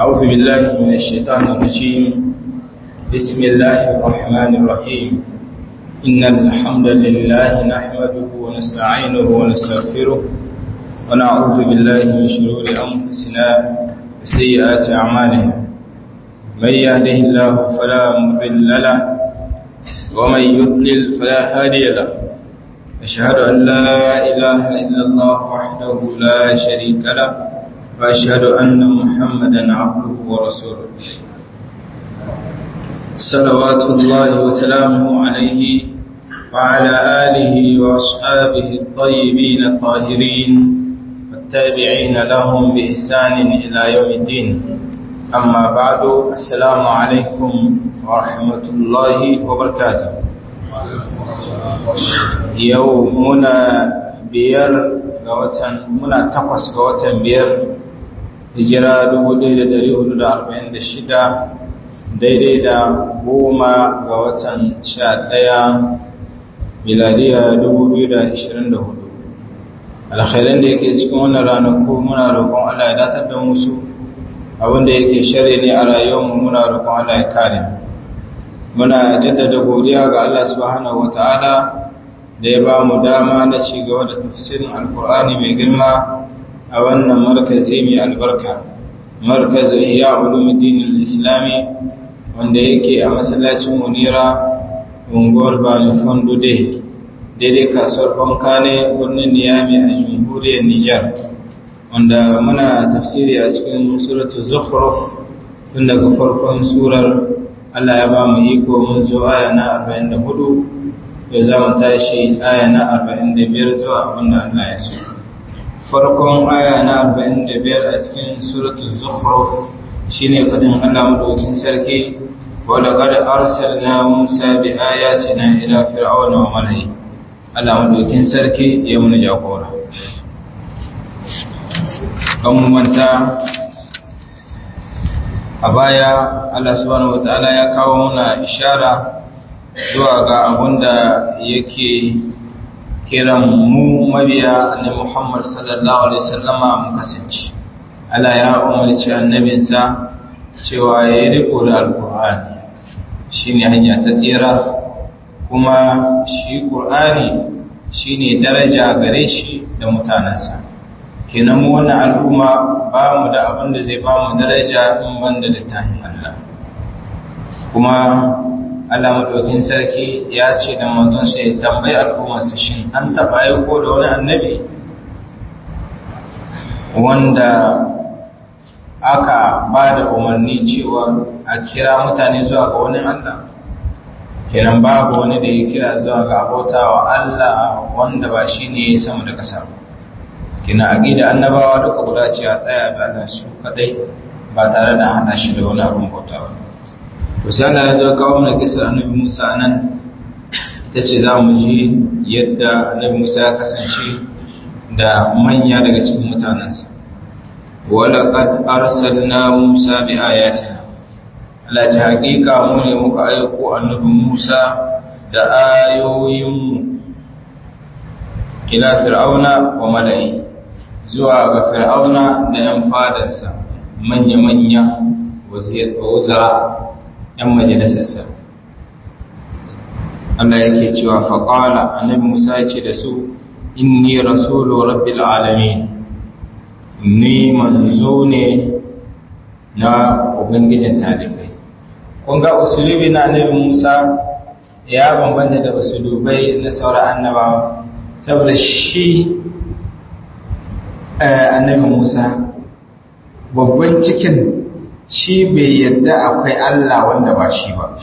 أعوذ بالله من الشيطان الرجيم بسم الله الرحمن الرحيم إن الحمد لله نحمده ونستعينه ونستغفره ونعوذ بالله من شرور أنفسنا وسيئات أعمالنا من يهده الله فلا مضل له ومن يضلل فلا هادي له أشهد أن لا إله إلا الله وحده لا شريك له وأشهد أن محمدا عبده ورسوله صلوات الله وسلامه عليه وعلى آله وأصحابه الطيبين الطاهرين والتابعين لهم بإحسان إلى يوم الدين أما بعد السلام عليكم ورحمة الله وبركاته يومنا بير غوتن منا تقص غوتن بير hijira 1446 daidai da goma ga watan 11 miladiya 2024 alkhairan da yake cikin wannan ranaku muna roƙon Allah ya datar da musu abinda yake shari ne a rayuwarmu muna roƙon Allah ya kare muna jaddada godiya ga Allah subhanahu wataala da ya ba mu dama na ci gaba da tafsirin alkur'ani mai girma a wannan markazi mai albarka markazin iya ulumuddin islami wanda yake a masallacin munira unguwar bani fondo day daidai kasuwar banka ne birnin niyami a jamhuriyar nijar wanda muna tafsiri a cikin suratu zukhruf tun daga farkon surar allah ya ba mu iko mun zo aya na 44 yau za mu tashi aya na 45 zuwa abinda allah ya so farkon aya na 45 a cikin suratul zukhruf shine fadin Allah madaukin sarki wa laqad arsalna Musa bi ayatina ila fir'auna wa mala'i Allah madaukin sarki ya mun jagora kan manta a baya Allah subhanahu wataala ya kawo muna ishara zuwa ga abunda yake kiran mu mabiya annabi Muhammad sallallahu alaihi wasallama mu kasance Allah ya umarci annabinsa cewa ya yi riko da alkur'ani shine hanya ta tsira kuma shi qur'ani shine daraja gare shi da mutanansa kenan mu wannan al'umma ba mu da abin da zai ba mu daraja in banda littafin Allah kuma Allah madaukin sarki ya ce da manzon sa ya tambayi al'ummarsa shin an taba aiko da wani annabi wanda aka ba da umarni cewa a kira mutane zuwa ga wani Allah kenan babu wani da ya kira zuwa ga abautawa Allah wanda ba shi ne ya sama da ƙasa kina aqida annabawa duka guda ce a tsaya da Allah su kadai ba tare da hada shi da wani abin bautawa Usana ya zo kawo mana kisar annabi Musa nan ita ce za mu ji yadda annabi Musa ya kasance da manya daga cikin mutanensa. Wala qad arsalna Musa bi ayatina. Allah ta hakika mu ne muka aiko annabi Musa da ayoyinmu ila fir'auna wa mala'i zuwa ga fir'auna da yan fadarsa manya-manya wazira ‘yan majalisarsa. Allah yake cewa faƙala annabi Musa ce da su, Inni rasulu rabbil alamin ni manzo ne na Ubangijin talibai. Kun ga usulubi na annabi Musa ya bambanta da usulubai na sauran annabawa, saboda shi annabi Musa babban cikin shi bai yadda akwai Allah wanda ba shi ba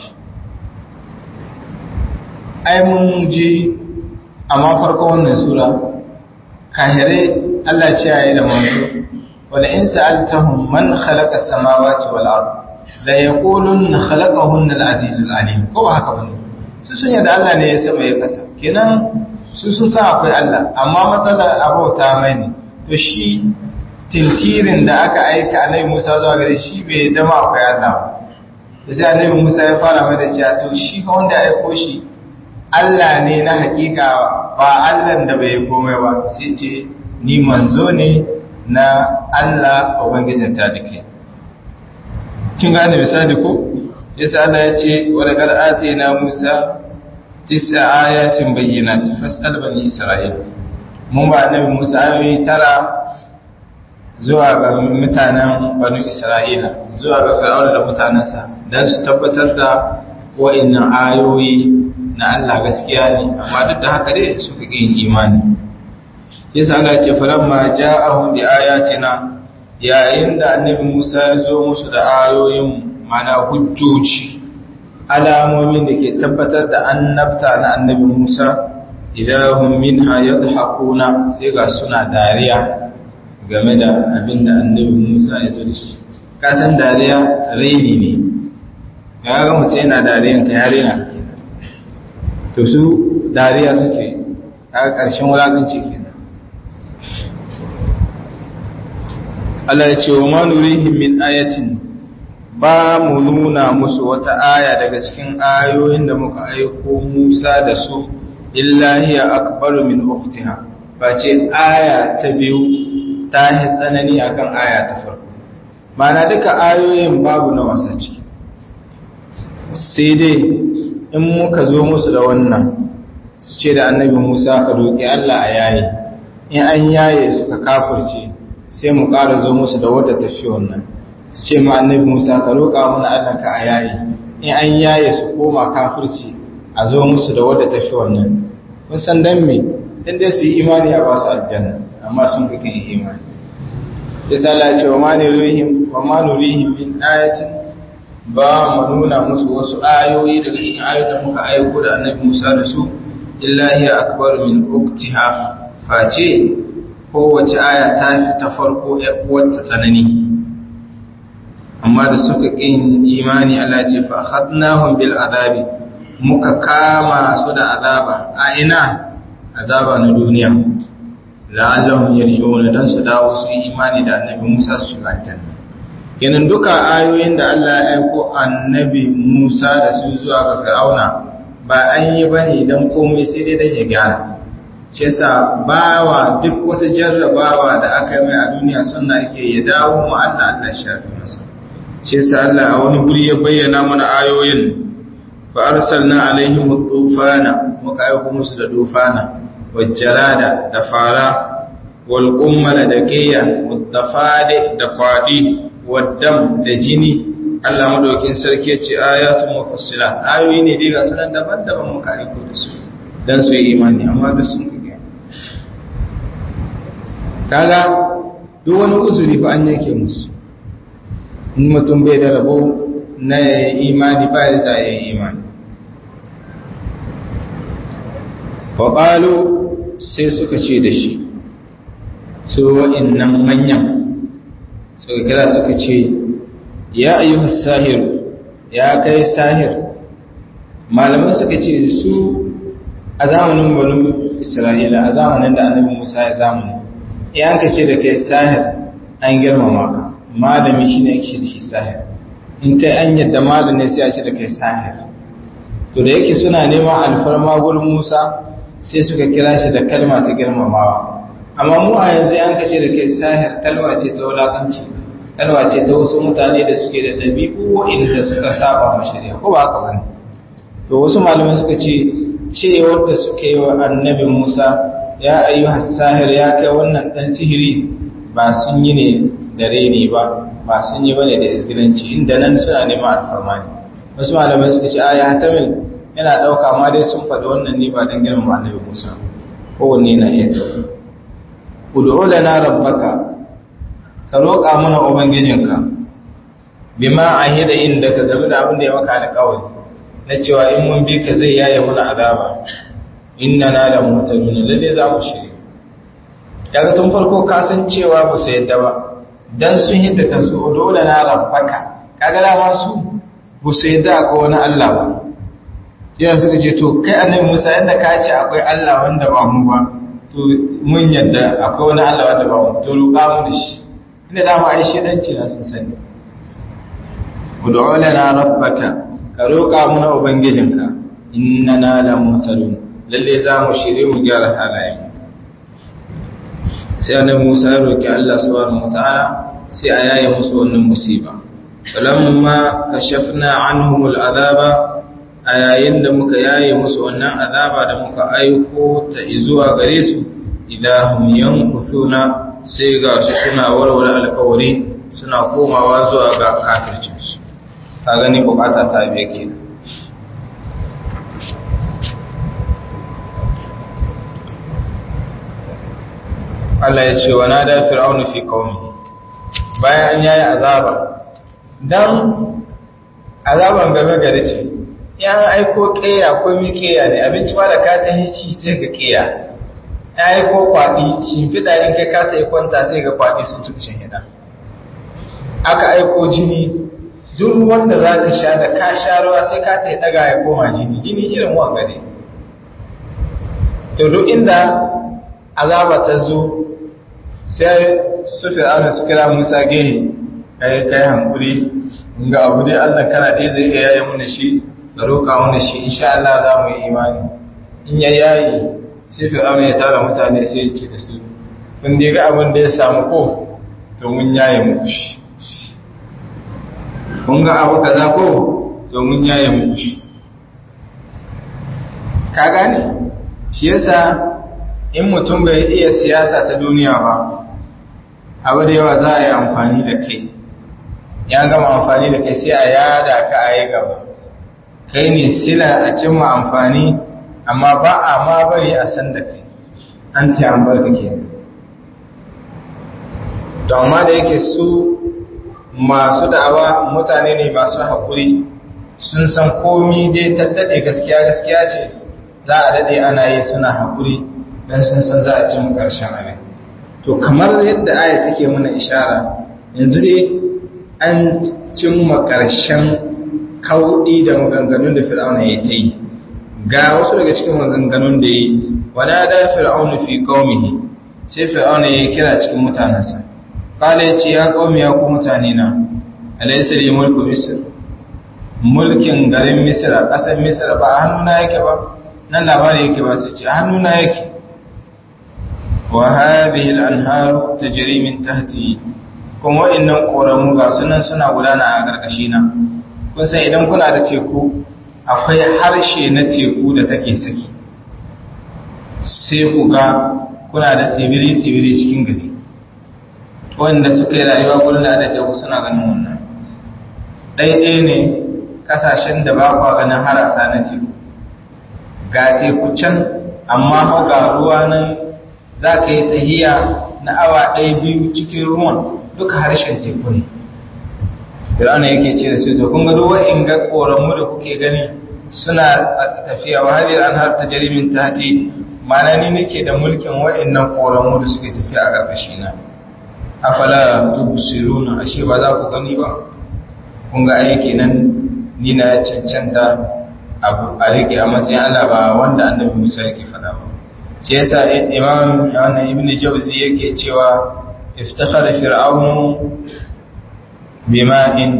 ai mun ji amma farko wannan sura kahire Allah ce yayi da manzo wala in sa'altahum man khalaqa as-samawati wal ard la yaqulun khalaqahunna al-azizul alim ko ba haka bane su sun yadda Allah ne ya sama ya kasa kenan su sun san akwai Allah amma matsalar abauta mai ne to shi tintirin da aka aika annabi Musa zuwa gare shi bai dama akwai Allah ba sai annabi Musa ya fara mai da cewa to shi ka wanda ya aiko shi Allah ne na hakika ba Allah da bai komai ba sai ce ni manzo ne na Allah ubangijin ta dake kin gane misali ko yasa Allah ya ce wa laqad atina Musa tis'a ayatin bayyinat fas'al bani Isra'il mun ba annabi Musa ayoyi tara zuwa ga mutanen bani Isra'ila zuwa ga Fir'auna da mutanansa dan su tabbatar da wa'annan ayoyi na Allah gaskiya ne amma duk da haka dai suka yin imani yasa Allah ya ce falamma ja'ahum bi ayatina yayin da annabi Musa ya zo musu da ayoyin mana hujjoji alamomin da ke tabbatar da annabta na annabi Musa idahum minha yadhakuna sai ga suna dariya game da abin da annabi Musa ya zo da shi ka san dariya raini ne ya ga mutum yana dariyan ka yare na to su dariya suke a ƙarshen wulaƙanci kenan Allah ya ce wa ma nurihim min ayatin ba mu nuna musu wata aya daga cikin ayoyin da muka aiko Musa da su illa hiya akbaru min ukhtiha ba ce aya ta biyu ta yi tsanani akan aya ta farko mana duka ayoyin babu na wasa ciki sai dai in muka zo musu da wannan su ce da annabi Musa ka roƙi Allah a yayi in an yaye suka kafirce sai mu ƙara zo musu da wadda tafi wannan su ce ma annabi Musa ka roƙa mana Allah ka a yayi in an yaye su koma kafirci a zo musu da wadda tafi wannan kun san dan me dan dai su yi imani a ba su aljanna amma sun kake imani sai Allah ya ce wa ma nurihim wa ma nurihim min ayatin ba mu nuna musu wasu ayoyi daga cikin ayoyin da muka aiko da annabi Musa da su illa hiya akbar min uktiha face kowace aya ta fi ta farko wata tsanani amma da suka ƙin imani Allah ce fa akhadnahum bil azabi muka kama su da azaba a ina azaba na duniya la'allahum yarji'un dan su dawo su yi imani da annabi Musa su shiga aljanna kenan duka ayoyin da Allah ya aiko annabi Musa da su zuwa ga Fir'auna ba an yi bane dan komai sai dai dan ya gyara shi yasa bawa duk wata jarrabawa da aka yi mai a duniya sannan ake ya dawo mu Allah Allah shafi masa shi yasa Allah a wani guri ya bayyana mana ayoyin fa arsalna alaihim tufana muka aiko musu da tufana wajjalada da fara wal qummala da kiya wadafade da kwadi waddam da jini Allah madaukin sarki ya ce ayatun mufassila ayoyi ne dai ga sunan daban-daban muka aiko da su dan su yi imani amma duk sun kaga duk wani uzuri fa an yake musu in mutum bai da rabo na imani ba da ta yi imani faɓalo sai suka ce da shi su wa'innan manyan suka kira suka ce ya ayyuhu sahiru ya kai sahir malamai suka ce su a zamanin banu isra'ila a zamanin da annabi musa ya zamani yan ka ce da kai sahir an girmama ka malami shi ne shi da shi sahir in kai an yadda malami sai ya ce da kai sahir to da yake suna neman alfarma gurin musa sai suka kira shi da kalma ta girmamawa amma mu a yanzu yan ka ce da kai sahir kalma ce ta wulakanci kalma ce ta wasu mutane da suke da ɗabi'u inda suka saba ma shari'a ko ba haka bane to wasu malamai suka ce cewar da suke yi wa annabi musa ya ayyuha sahir ya kai wannan dan sihiri ba sun yi ne da reni ba ba sun yi bane da isgilanci inda nan suna neman alfarma ne wasu malamai suka ce aya tamil yana dauka ma dai sun faɗi wannan ne ba dan girmama annabi Musa kowanne na iya dauka ud'u lana rabbaka ka roƙa mana ubangijinka bima ahida inda ka game da abin da ya maka alƙawari na cewa in mun bi ka zai yaye mana azaba inna na da mutaluna lalle za mu shiri daga tun farko ka san cewa ba su yadda ba dan sun hidda kansu dole na rabbaka kaga dama su ba su yadda akwai wani Allah ba yana suka ce to kai annabi Musa yadda ka ce akwai Allah wanda ba mu ba to mun yadda akwai wani Allah wanda ba mu to roƙa mu da shi inda dama ai shedanci na sun sani ud'u lana rabbaka ka roƙa mana ubangijinka innana la mutalun lalle za mu shirye mu gyara halayen sai annabi Musa ya roki Allah subhanahu wataala sai a yaye musu wannan musiba falamma kashafna anhum al'azaba a yayin da muka yaye musu wannan azaba da muka aiko ta zuwa gare su idahum yankuthuna sai ga su suna warware alkawari suna komawa zuwa ga kafircin su ka gani bukata ta biye ke Allah ya ce wa nada fir'aunu fi qaumi bayan an yayi azaba dan azaban game gari ce ya aiko ƙeya ko mi ƙeya ne abinci ba da ka ta hici sai ga ƙeya ya aiko kwaɗi shimfiɗa in kai ka ta yi kwanta sai ga kwaɗi sun cika shahida aka aiko jini duk ruwan da za ka sha da ka sha ruwa sai ka ta yi ɗaga ya koma jini jini irin wanga ne to duk inda azaba ta zo sai su fir'auna su kira musa gehe kai kai hankuri ga abu dai allah kana dai zai iya yaye mana shi da roƙa mana shi insha Allah za mu yi imani in ya yayi sai fir'auna ya tara mutane sai ya ce da su kun dai ga abin da ya samu ko to mun yaye muku shi kun ga abu kaza ko to mun yaye muku shi ka gane shi yasa in mutum bai iya siyasa ta duniya ba abu da yawa za a yi amfani da kai ya gama amfani da kai sai a yada ka a yi gaba kai ne sila a cimma amfani amma ba a ma bari a san da kai an ta an bar ke to amma da yake su masu da'awa mutane ne masu haƙuri sun san komi dai tattade gaskiya gaskiya ce za a daɗe ana yi suna haƙuri don sun san za a cimma ƙarshen abin to kamar yadda aya take mana ishara yanzu dai an cimma ƙarshen kauɗi da maganganun da fir'auna ya ta yi ga wasu daga cikin maganganun da yi wada da fir'auna fi qaumihi sai fir'auna ya kira cikin mutanensa kala ya ce ya qaumi ya ku mutane na alaysa li mulku misr mulkin garin misr a ƙasar misr ba a hannuna yake ba nan labari yake ba sai ce a hannuna yake wa hadhihi al-anharu tajri min tahti kuma wa'annan koramu ga sunan suna gudana a gargashi na kun san idan kuna da teku akwai harshe na teku da take saki sai ku ga kuna da tsibiri-tsibiri cikin gari wanda suka yi rayuwa gurin da teku suna ganin wannan ɗaiɗaya ne ƙasashen da ba kwa ganin harasa na teku ga teku can amma hau ga ruwa nan za ka yi tahiya na awa ɗaya biyu cikin ruwan duka harshen teku ne Fir'auna yake ce da su to kun ga duk wa'in ga koranmu da kuke gani suna tafiya wa hadir an har ta jarimin tati mana ni nake da mulkin wa'annan koranmu da suke tafiya a ƙarƙashi na afala tubsiruna ashe ba za ku gani ba kun ga aiki nan ni na cancanta abu a rike a matsayin Allah ba wanda annabi Musa yake faɗa ba sai yasa imam wannan ibn jawzi yake cewa iftakhara fir'aunu bima'in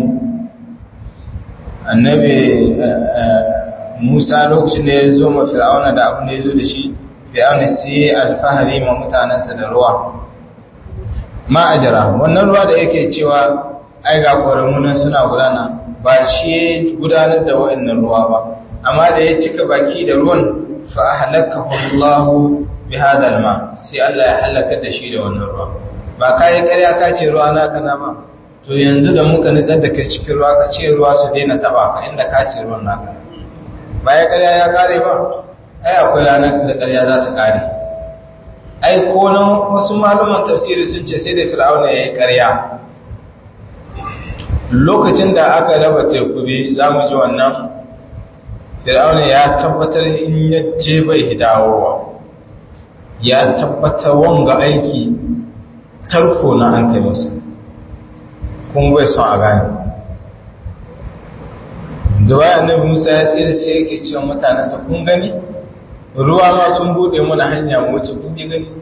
annabi Musa lokacin da ya zo ma fir'auna da abin da ya zo da shi fir'auna sai alfahari ma mutanensa da ruwa ma'ajara wannan ruwa da yake cewa ai ga ƙoramunan suna gudana ba shi ya gudanar da wa'annan ruwa ba amma da ya cika baki da ruwan fa halakahu Allah bi hadal ma sai Allah ya halaka da shi da wannan ruwa ba kai ƙarya ka ce ruwa na kana ba to yanzu da muka nitsar da kai cikin ruwa ka ce ruwa su daina taba ka inda ka ce ruwan naka ba ya ƙarya ya kare ba ai akwai ranar da ƙarya za ta kare ai ko nan wasu malaman tafsiri sun ce sai da fir'auna ya yi ƙarya lokacin da aka raba teku bi za mu ji wannan fir'auna ya tabbatar in ya je bai dawowa ya tabbatar wanga aiki tarko na hankalinsa kun bai son a gane da bayan annabi musa ya tsere sai yake cewa mutanensa kun gani ruwa ma sun bude mana hanya mu wuce kun ji gani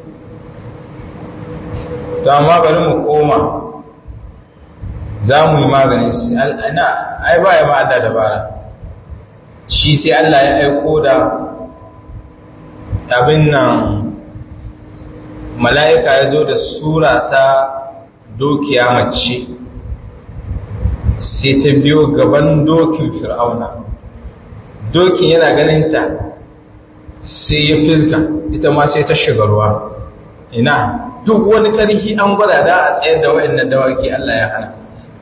to amma bari mu koma za mu yi maganin su ana ai ba ya ma'ada dabara shi sai Allah ya aiko da abin nan mala'ika ya zo da sura ta dokiya mace sai ta biyo gaban dokin fir'auna dokin yana ganin ta sai ya fizga ita ma sai ta shiga ruwa ina duk wani ƙarfi an gwada da a tsayar da wa'annan dawaki Allah ya hana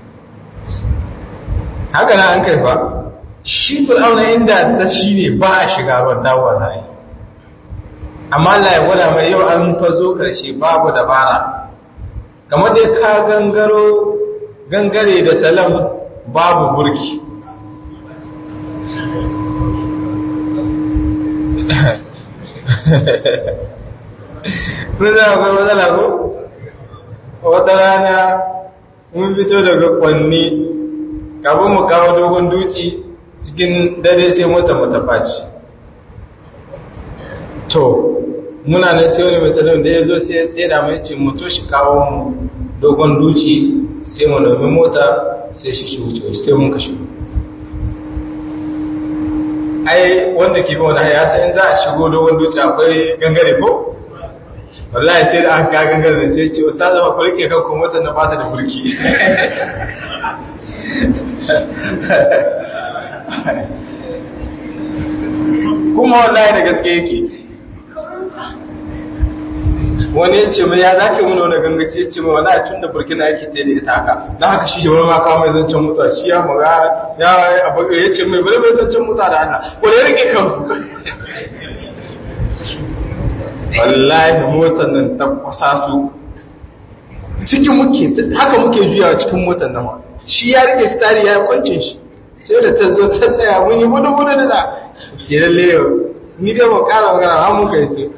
haka na an kai fa shi fir'auna inda ta shi ne ba a shiga ruwan dawowa za yi amma Allah ya gwada mai yau an fazo ƙarshe babu dabara kamar dai ka gangaro gangare da talam babu burki Kuna akwai matsala ko? Wata rana mun fito daga kwanni kafin mu kawo dogon duci cikin dare sai mota mata faci. To, muna nan sai wani metalon da ya zo sai ya tseda mai ce mu to shi kawo mu dogon duci sai mu nemi mota sai shi shi wuce sai mun kashe. Ai, wanda ke bi wani haya sai in za a shigo dogon duci akwai gangare ko? wallahi sai da aka gangar da sai ce ustaz ba ku rike kanku motar na bata da mulki kuma wallahi da gaske yake wani ya ce mai ya zaka mun wani gangaci ya ce mai wani tun da burkina yake ta da ita haka don haka shi wani ma kawo mai zancen mutuwa shi ya maga ya abu ya ce mai bari mai zancen mutuwa da Allah ko da rike kanku wallahi motar nan ta kwasa su cikin muke haka muke juyawa cikin motar nan shi ya rike stari ya kwancin shi sai da ta zo ta tsaya mun yi gudu gudu da da ke lalle yau ni dai ba kara magana har muka yi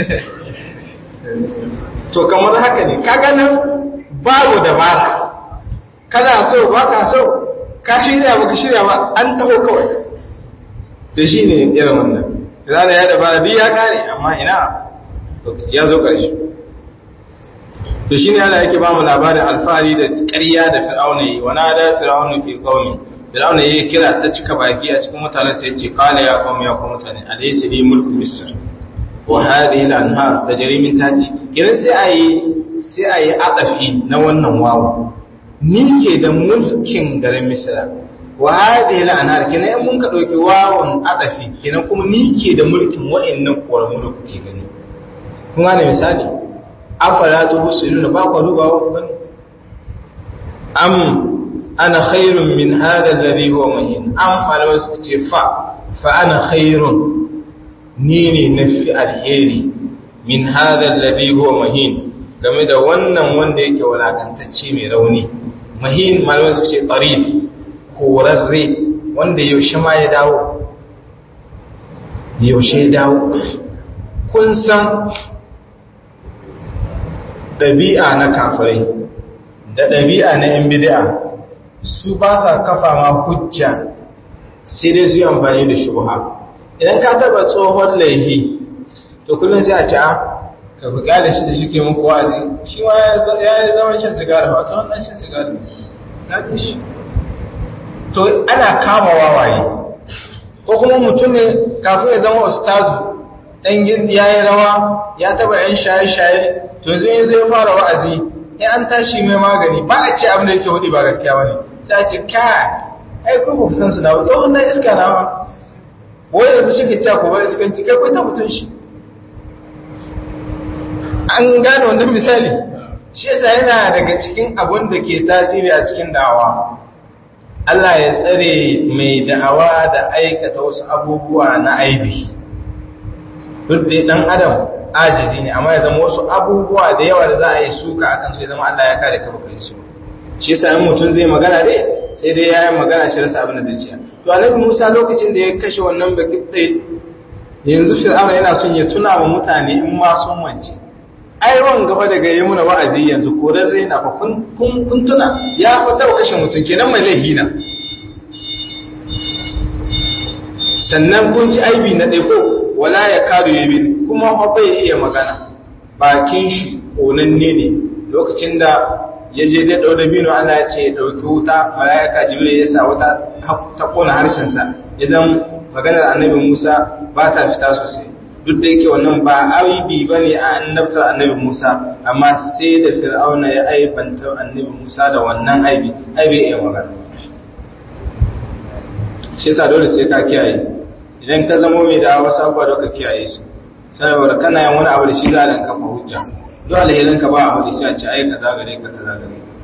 to kamar haka ne ka ganin babu dabara kana so ba ka so ka shirya ba ka shirya ba an taho kawai da shi ne irin wannan zana ya dabara duk ya kare amma ina lokaci ya zo ƙarshe to shine Allah yake ba mu labarin alfahari da ƙarya da fir'auna yi wana da fir'auna fi qaumi fir'auna yayi kira ta cika baki a cikin mutanen sai yace qala ya qaumi ya qaumi mutane alaysa li mulku misr wa hadhihi al-anhar tajri min tahti kiran sai ayi sai ayi adafi na wannan wawo ni ke da mulkin garin misra wa hadhihi al-anhar kinan in mun ka dauki wawon adafi kinan kuma ni ke da mulkin wa'annan koramu da kuke gani kun gane misali afala tubsiruna ba ku duba wa bane am ana khairun min hadha alladhi huwa mahin am falama su ce fa fa ana khairun ni ne nafi alheri min hadha alladhi huwa mahin game da wannan wanda yake walakantacce mai rauni mahin malama su ce qarib korarre wanda yaushe ma ya dawo yaushe ya dawo kun san ɗabi'a na kafirai da ɗabi'a na ‘yan bidi'a su ba sa kafa ma hujja sai dai su yi amfani da shubha idan ka taba tsohon laihi to kullum sai a ci a ka fi da shi da shi ke muku wa'azi shi ma ya yi zaman shan sigari ba tsohon ɗan shan sigari ya shi to ana kama wawaye ko kuma mutum ne kafin ya zama ustazu ɗan ya yi rawa ya taba ‘yan shaye-shaye to yanzu yanzu zai fara wa'azi in an tashi mai magani ba a ce abin da yake hudu ba gaskiya ba ne sai a ce kai ai ko ba san su na ba tsohon nan iska na ba wai yanzu shi ke cewa ko wani iskan cikai ko ta mutum shi an gane wannan misali shi yasa yana daga cikin abun da ke tasiri a cikin da'awa Allah ya tsare mai da'awa da aikata wasu abubuwa na aibi duk da dan adam ajizi ne amma ya zama wasu abubuwa da yawa da za a yi suka akan su ya zama Allah ya kare ka baka yi su shi yasa in mutum zai magana dai sai dai ya yi magana shi rasa abin da zai ciya to annabi Musa lokacin da ya kashe wannan baki yanzu Fir'auna yana son ya tuna wa mutane in ma sun wance ai wan gaba daga yi muna wa'azi yanzu ko dan zai na fa kun kun tuna ya fata kashe mutum kenan mai laifi na sannan kun ji aibi na ɗaya ko wala ya kadu yamin kuma fa bai iya magana bakin shi konanne ne lokacin da ya je zai ɗau dabino Allah ya ce ya ɗauki wuta mala'ika jibril ya sa wuta ta kona harshensa idan maganar annabi Musa ba ta fita sosai duk da yake wannan ba aibi ba ne a annabtar annabi Musa amma sai da fir'auna ya aibanta annabi Musa da wannan aibi aibi ya magana shi yasa dole sai ka kiyaye idan ka zamo mai da wasu abubuwa da ka kiyaye su saboda kana yin wani abu da shi za a kafa hujja duk alherin ka ba a wani sai a ce ai kaza gare ka kaza gare ka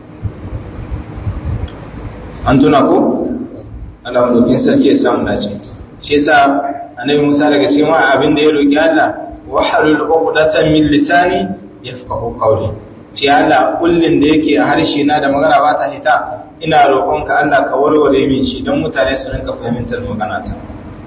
an tuna ko Allah madaukin sarki ya samu dace shi yasa annabi Musa daga cikin wani abin da ya roki Allah wa halul uqdatan min lisani yafqahu qawli ce Allah kullin da yake a harshe na da magana ba ta hita ina roƙonka Allah ka warware min shi don mutane su rinka fahimtar magana ta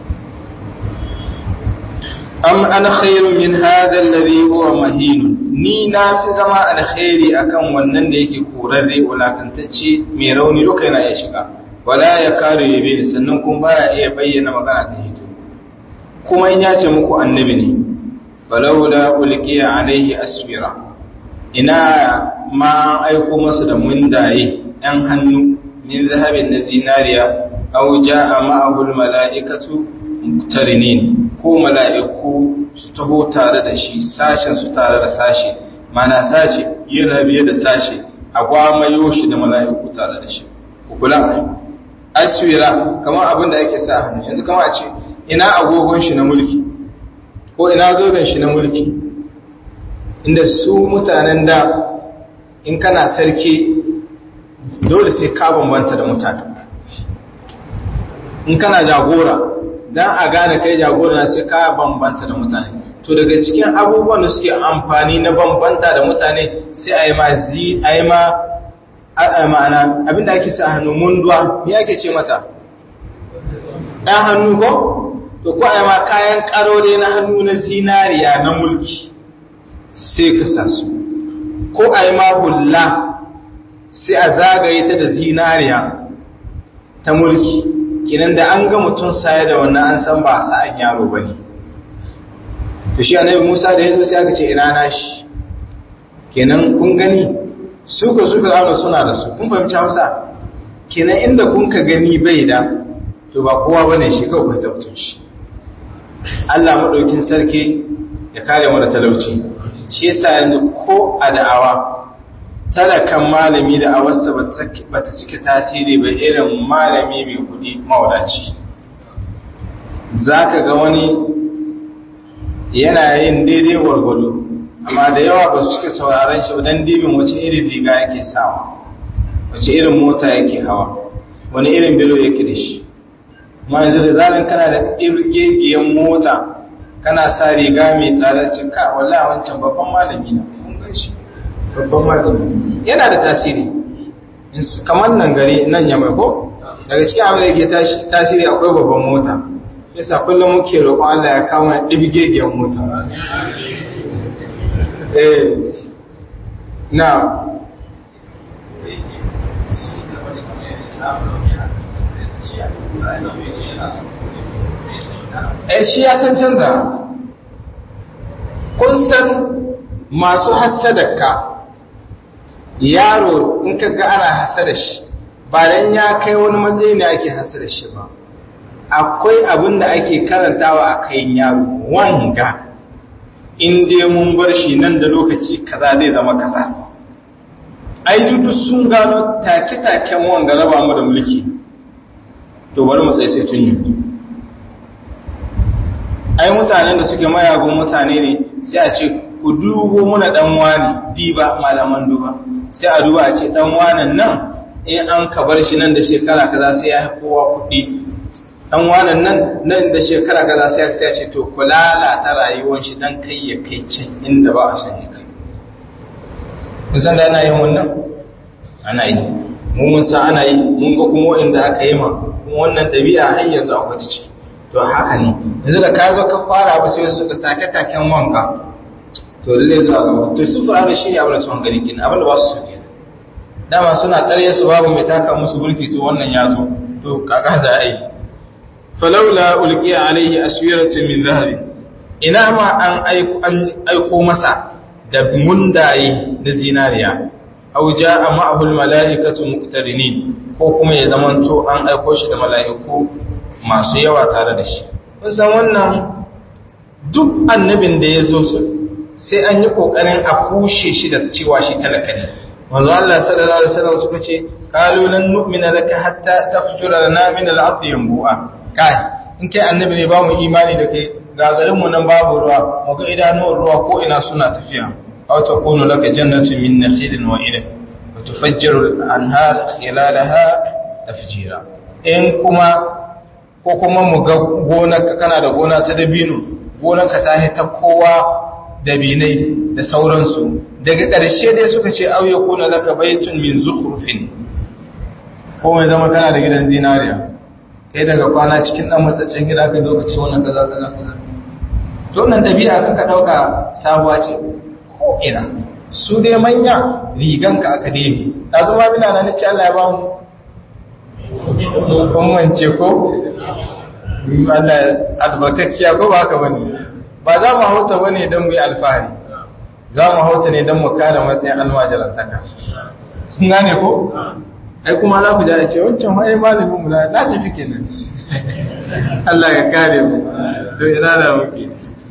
am ana khairu min hadha alladhi huwa mahin ni na fi zama alkhairi akan wannan da yake korarre wulakantacce mai rauni duka yana ya shiga wala ya kare yabe sannan kuma baya iya bayyana magana ta hito kuma in ya ce muku annabi ne falawla ulqiya alaihi asfira ina ma aiko masa da mundaye ‘yan hannu min zahabin na zinariya, au ja'a ma'ahul mala'ikatu muktarinin ko mala'iku su taho tare da shi, sashen su tare da sashe, mana sashe yana biye da sashe, a gwamayo shi da mala'iku tare da shi. Kukula, aswira, kamar abin da ake sa hannu, yanzu kama a ce, ina agogon shi na mulki, ko ina zoben shi na mulki, inda su mutanen da in kana sarki dole sai ka bambanta da mutane in kana jagora dan a gane kai jagora sai ka bambanta da mutane to daga cikin abubuwan da suke amfani na bambanta da mutane sai a yi ma zi a yi ma ma'ana abinda ake sa hannu munduwa me ake ce mata ɗan hannu ko to ko a yi ma kayan ƙarore na hannu na zinariya na mulki sai ka sa su ko a yi ma hulla sai a zagaye ta da zinariya ta mulki kinan da an ga mutum saye da wannan an san ba sa'an yaro ba ne to shi annabi musa da ya zo sai aka ce ina na shi kenan kun gani su ka su fir'auna suna da su kun fahimci hausa kenan inda kun ka gani bai da to ba kowa bane shi kawai ku tabbatun shi Allah madaukin sarki ya kare mu da talauci shi yasa yanzu ko a da'awa talakan malami da awarsa ba ta cike tasiri ba irin malami mai kudi mawadaci za ka ga wani yana yin daidai wargwado amma da yawa ba su cike sauraron shi don dibin wace irin riga yake sawa wace irin mota yake hawa wani irin bilo yake da shi ma yanzu da zalin kana da irgegiyen mota kana sa riga mai tsada cika wallahi wancan babban malami na kun gan shi babban malami yana da tasiri kamar nan gari nan ya mai ko daga cikin abin da yake tasiri akwai babban mota yasa kullum muke roƙon Allah ya kawo mana ɗibgegiyar mota eh na eh shi ya san canza kun san masu hassadaka yaro in ka ga ana hasada shi ba dan ya kai wani matsayi ne ake hasada shi ba akwai abin da ake karantawa a kayan yaro wanga in dai mun bar shi nan da lokaci kaza zai zama kaza ai duk sun gano take-taken wanga raba mu da mulki to bari mu tsaye sai tun yi ai mutanen da suke mayagun mutane ne sai a ce ku dubo muna dan wani diba malaman duba sai a duba a ce dan wanan nan in an ka bar shi nan da shekara kaza sai ya kowa kuɗi dan wanan nan nan da shekara kaza sai ya ce to ku lalata rayuwar shi dan kai ya kai can inda ba a san ya kai kun san da ana yin wannan ana yi mu mun san ana yi mun ga kuma wanda aka yi ma kuma wannan ɗabi'a har yanzu akwai ta ciki to haka ne yanzu da ka zo ka fara abu sai suka take taken wanka to lalle zuwa gaba to su fara da shi ne abin da sun gani kin abin da ba su so kenan dama suna ƙarya su babu mai taka musu burki to wannan ya zo to kaga za a yi falaula ulqiya alaihi aswiratun min dhahabi ina ma an aiko an aiko masa da mundaye na zinariya aw jaa ma'ahu almalaikatu muqtarinin ko kuma ya zamanto an aiko shi da mala'iku masu yawa tare da shi kun san wannan duk annabin da ya zo su sai an yi kokarin a kushe shi da cewa shi talaka ne manzo Allah sallallahu alaihi wasallam suka ce qalu lan nu'mina laka hatta tafjura lana min al-ardi yanbu'a kai in kai annabi ne ba mu imani da kai ga garin mu nan babu ruwa mu ga idanuwar ruwa ko ina suna tafiya aw takunu laka jannatu min nakhilin wa ilm wa tufajjiru al-anhar khilalaha tafjira in kuma ko kuma mu ga gonarka kana da gona ta dabino gonarka ta ta kowa dabinai da sauransu daga ƙarshe dai suka ce auye kuna laka baitun min zukhrufin ko mai zama kana da gidan zinariya kai daga kwana cikin dan matsaccen gida ka zo ka ce wannan kaza kaza kaza to nan dabi'a kan ka dauka sabuwa ce ko ina su dai manya rigan ka aka dai da zama bina nan ce Allah ya ba mu kun wance ko Allah albarkacciya ko ba haka bane ba za mu hauta bane don mu yi alfahari za mu hauta ne don mu kare matsayin almajirantaka kun gane ko ai kuma za ku ja ce wancan ai malamin mu na tafi kenan Allah ya kare mu to ina da muke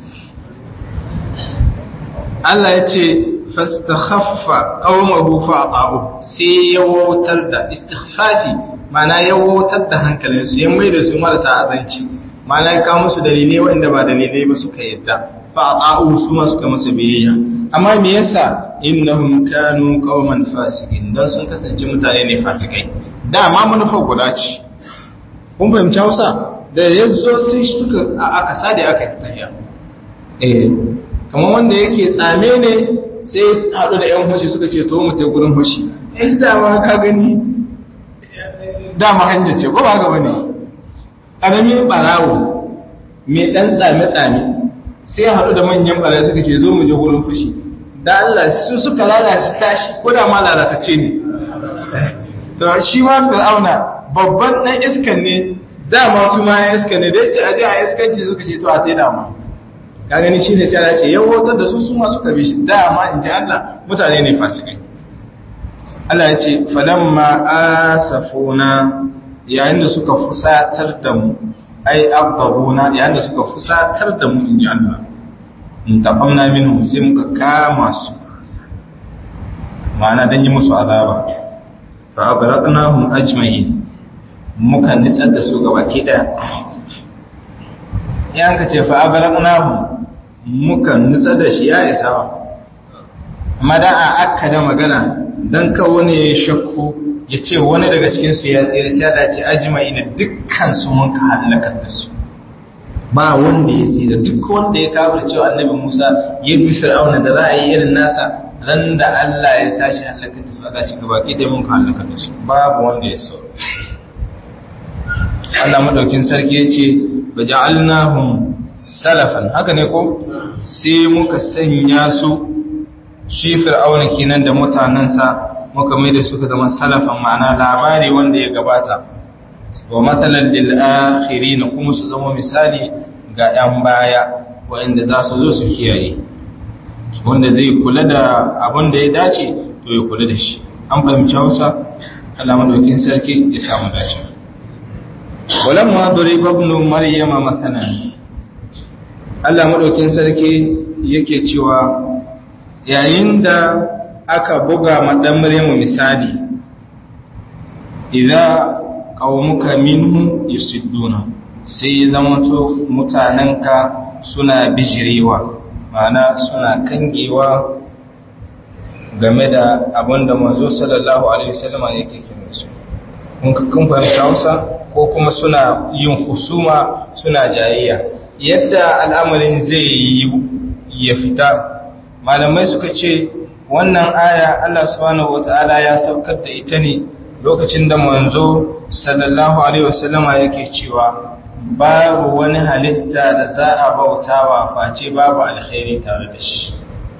Allah ya ce fastakhaffa qaumahu fa'aqahu sai ya wautar da istighfafi mana ya wautar da hankalinsu ya mai da su marasa azanci mana ya kawo musu dalilai wanda ba dalilai ba suka yadda fa'aqahu su ma suka masa biyayya amma me yasa innahum kanu qauman fasiqin dan sun kasance mutane ne fasikai dama manufa guda ce kun fahimci Hausa da yanzu sai suka aka sade aka tafiya eh kamar wanda yake tsame ne sai haɗu da ‘yan hoshi suka ce to mu ta gurin hoshi eh dama ka gani dama hanyar ce ko ba ga wani ƙaramin ɓarawo mai ɗan tsame-tsame sai haɗu da manyan ɓarawo suka ce zo mu je gurin fushi da Allah su suka lalace tashi ko da ma lalatacce ne to shi ma fir'auna babban ɗan iskan ne dama su ma ya iskan ne da yace aje a iskanci suka ce to a sai dama ka gani shi ne sai Allah ce yawotar da su su ma suka bi shi dama in ji Allah mutane ne fasikai Allah ya ce falamma asafuna yayin da suka fusatar da mu ai abdabuna yayin da suka fusatar da mu in ji Allah in taqamna minhum sai muka kama su ma'ana dan yi musu azaba fa agraqnahum ajma'in muka nitsar da su gabaki daya yan ka ce fa agraqnahum muka nutsa da shi ya isa amma da a akka da magana don kawo ne ya shakku ya ce wani daga cikinsu ya tsere sai da ce ajima ina dukkan su mun ka halakar da su ba wanda ya tsira duk wanda ya kafir cewa annabi musa ya bi fir'auna da za a yi irin nasa ran da allah ya tashi halakar da su allah ci gaba ki dai mun ka halakar da su babu wanda ya so Allah madaukin sarki ya ce ba ja'alnahum salafan haka ne ko sai muka sanya su shi fir'auna kenan da mutanansa muka mai da suka zama salafan ma'ana labari wanda ya gabata wa matsalan lil akhirin kuma su zama misali ga yan baya wanda za su zo su kiyaye wanda zai kula da abin da ya dace to ya kula da shi an fahimci Hausa Allah madaukin sarki ya samu dace walamma duriba ibn maryama mathalan Allah maɗaukin sarki yake cewa yayin da aka buga maɗan Maryamu misali, idan ƙaunuka minhu yusidduna sai ya zama to mutanenka suna bijirewa, mana suna kangewa game da abin da manzo sallallahu Alaihi wasallama yake kira su. Kun fahimta Hausa ko kuma suna yin husuma suna jayayya. yadda al'amarin zai yi ya fita malamai suka ce wannan aya Allah subhanahu wata'ala ya saukar da ita ne lokacin da manzo sallallahu alaihi wasallama yake cewa babu wani halitta da za a bautawa face babu alkhairi tare da shi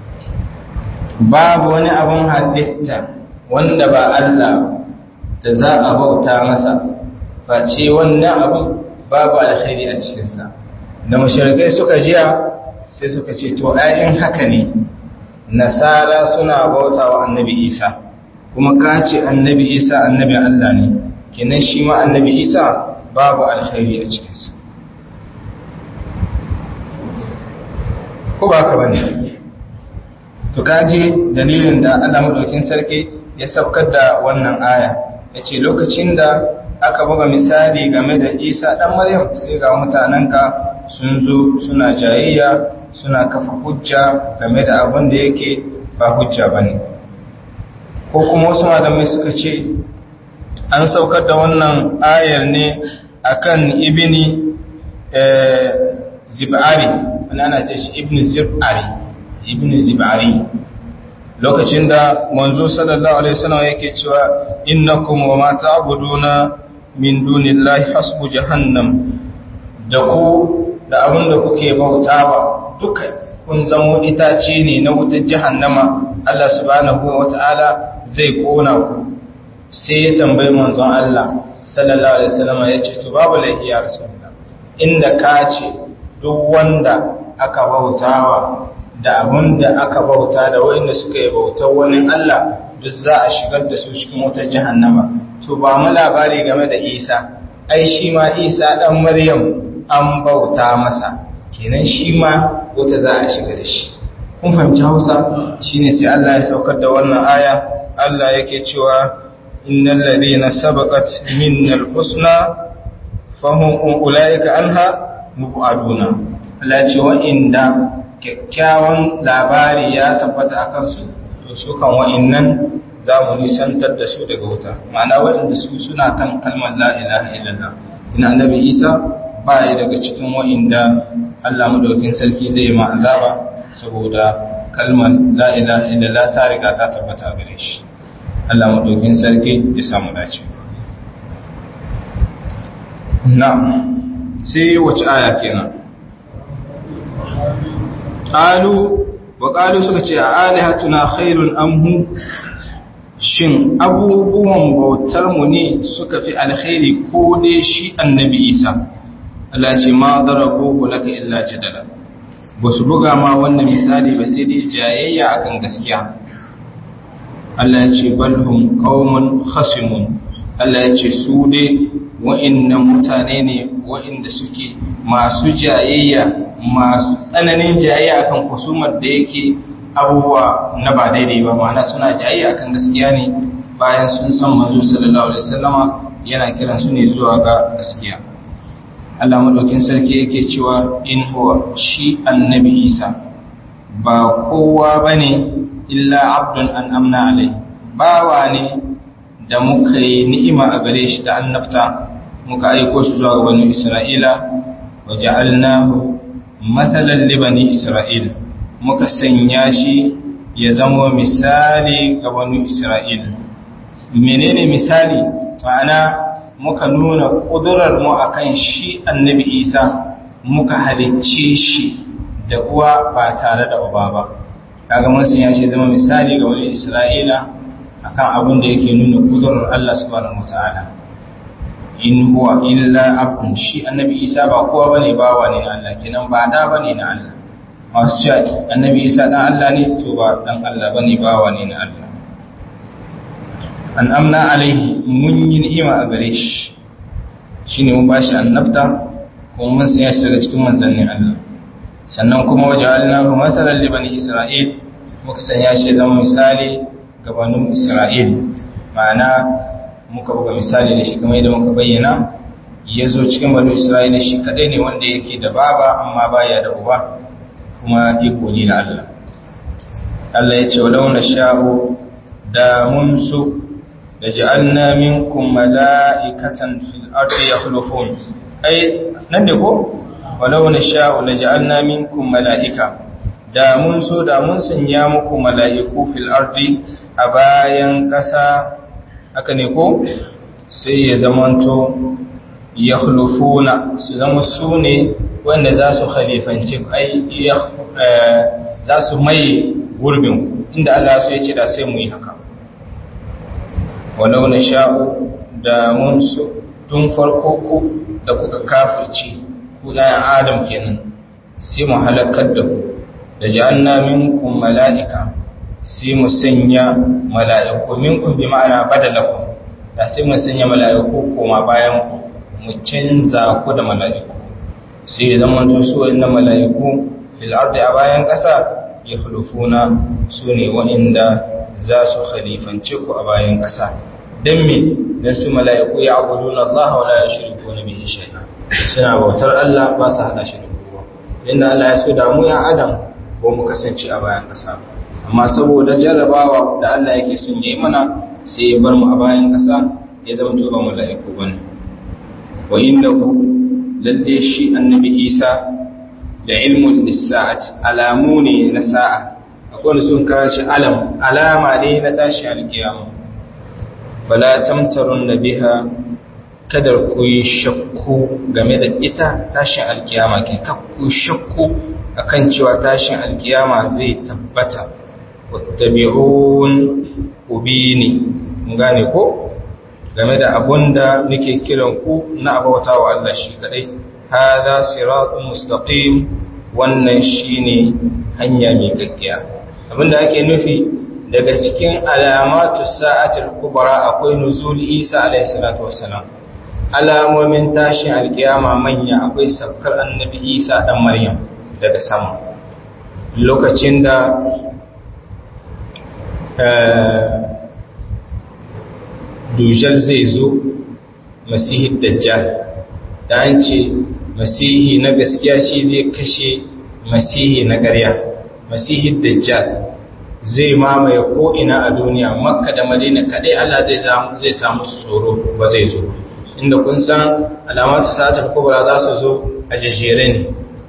babu wani abun halitta wanda ba Allah da za a bauta masa face wannan abu babu alkhairi a cikinsa da mashirkai suka jiya sai suka ce to ayin haka ne nasara suna bauta wa annabi isa kuma ka ce annabi isa annabi allah ne kenan shi ma annabi isa babu alkhairi a cikinsa ko ba ka bane to kaji dalilin da allah maɗaukin sarki ya saukar da wannan aya ya ce lokacin da aka buga misali game da isa ɗan maryam sai ga mutanenka sun zo suna jayayya suna kafa hujja game da abin da yake ba hujja ba ne ko kuma wasu malamai suka ce an saukar da wannan ayar ne akan ibini zib'ari wani ana ce shi ibn zib'ari ibn zib'ari lokacin da manzo sallallahu alaihi wasallam yake cewa innakum wa ma ta'buduna min dunillahi hasbu jahannam da ku da abin da kuke bautawa duka kun zamo itace ne na wutar jahannama Allah subhanahu wata'ala zai kona ku sai ya tambayi manzon Allah sallallahu alaihi wasallam ya ce to babu laifi ya rasulullah inda ka ce duk wanda aka bautawa da abin da aka bauta da wanda suka yi bautar wani Allah duk za a shigar da su cikin wutar jahannama to ba mu labari game da Isa ai shi ma Isa dan Maryam an bauta masa kenan shi ma wuta za a shiga da shi kun fahimci Hausa shine sai Allah ya saukar da wannan aya Allah yake cewa innal ladina sabaqat minnal husna fahum ulaika anha mubaduna Allah ya ce wa inda kyakkyawan labari ya tabbata a kansu to su kan wa'innan za mu nisantar da su daga wuta ma'ana waɗanda su suna kan kalmar la ilaha illallah ina annabi isa ba ya daga cikin wa'inda Allah madaukin sarki zai ma azaba saboda kalmar la ilaha illallah ta riga ta tabbata gare shi Allah madaukin sarki ya samu dace na'am sai wace aya kenan qalu wa qalu suka ce alihatuna khairun amhu shin abubuwan bautar mu ne suka fi alkhairi ko dai shi annabi isa Allah ce ma darabuhu laka illa jadala basu buga ma wannan misali ba sai dai jayayya akan gaskiya Allah ya ce balhum qaumun khasimun Allah ya ce su dai wa'innan mutane ne wa'inda suke masu jayayya masu tsananin jayayya akan kusumar da yake abubuwa na ba daidai ba ma'ana suna jayayya akan gaskiya ne bayan sun san manzo sallallahu alaihi wasallama yana kiran su ne zuwa ga gaskiya Allah madaukin sarki yake cewa in huwa shi annabi Isa ba kowa bane illa abdun an amna alai bawa ne da muka yi ni'ima a gare shi da annabta muka aiko shi zuwa ga bani Isra'ila wa ja'alnahu mathalan li bani Isra'il muka sanya shi ya zama misali ga bani Isra'il menene misali ma'ana muka nuna kudurar mu akan shi annabi Isa muka halicce shi da uwa ba tare da uba ba kaga mun sanya shi zama misali ga bani Isra'ila akan abin da yake nuna kudurar Allah subhanahu wataala in huwa illa abdun shi annabi isa ba kowa bane bawa ne na Allah kenan ba da bane na Allah masu cewa annabi isa dan Allah ne to ba dan Allah bane bawa ne na Allah an amna alaihi mun yi ni'ima a gare shi shine mun bashi annabta kuma mun sanya shi daga cikin manzannin Allah sannan kuma waja'alnahu mathalan li bani isra'il muka sanya shi zama misali ga bani isra'il ma'ana muka buga misali da shi kamar yadda muka bayyana ya zo cikin banu isra'ila shi kadai ne wanda yake da baba amma baya da uba kuma iko ne na Allah Allah ya ce walau na sha'u da mun so da ja'alna minkum mala'ikatan fil ardi yakhlufun ai nan ne ko walau na sha'u da ja'alna minkum mala'ika da mun so da mun sanya muku mala'iku fil ardi a bayan ƙasa haka ne ko sai ya zamanto ya hulufuna su zama su ne wanda za su khalifanci ai za su mai gurbin inda Allah su ya ce da sai mu yi haka walau na sha'u da mun su tun farko ku da kuka kafirci ku ɗayan adam kenan sai mu halakar da ku da ja'anna minkum mala'ika sai mu sanya mala'iku minkum bi ma'ana badalakum da sai mu sanya mala'iku koma bayan ku mu canza ku da mala'iku sai ya zama to su wannan mala'iku fil ardi a bayan ƙasa ya khulufuna su ne wa'inda za su khalifance ku a bayan ƙasa dan me dan su mala'iku ya abuduna Allah wa la yushrikuna bihi shay'a suna bautar Allah ba su hada shi da kowa inda Allah ya so da mu ya adam ko mu kasance a bayan kasa amma saboda jarrabawa da Allah yake son yayi mana sai ya bar mu a bayan kasa ya zama to ba mala'iku bane wa innahu lalle shi annabi Isa da ilmun lissa'ati alamu ne na sa'a akwai wanda sun kawo shi alam alama ne na tashi alkiyama fala tamtarun na biha kadar ku yi shakku game da ita tashin alkiyama ke kakku shakku akan cewa tashin alkiyama zai tabbata wattabi'un ubini gane ko game da abunda nake kiran ku na abauta wa Allah shi kadai hadha siratun mustaqim wannan shine hanya mai gaggiya abinda ake nufi daga cikin alamatu sa'atul kubra akwai nuzul Isa alayhi salatu wassalam alamomin tashin alkiyama manya akwai sabkar annabi Isa dan Maryam daga sama lokacin da dujal zai zo masihi dajjal da an ce masihi na gaskiya shi zai kashe masihi na ƙarya masihi dajjal zai mamaye ko'ina a duniya makka da madina kaɗai Allah zai samu su tsoro ba zai zo inda kun san alamatu sa'atar kubra za su zo a jajjere ne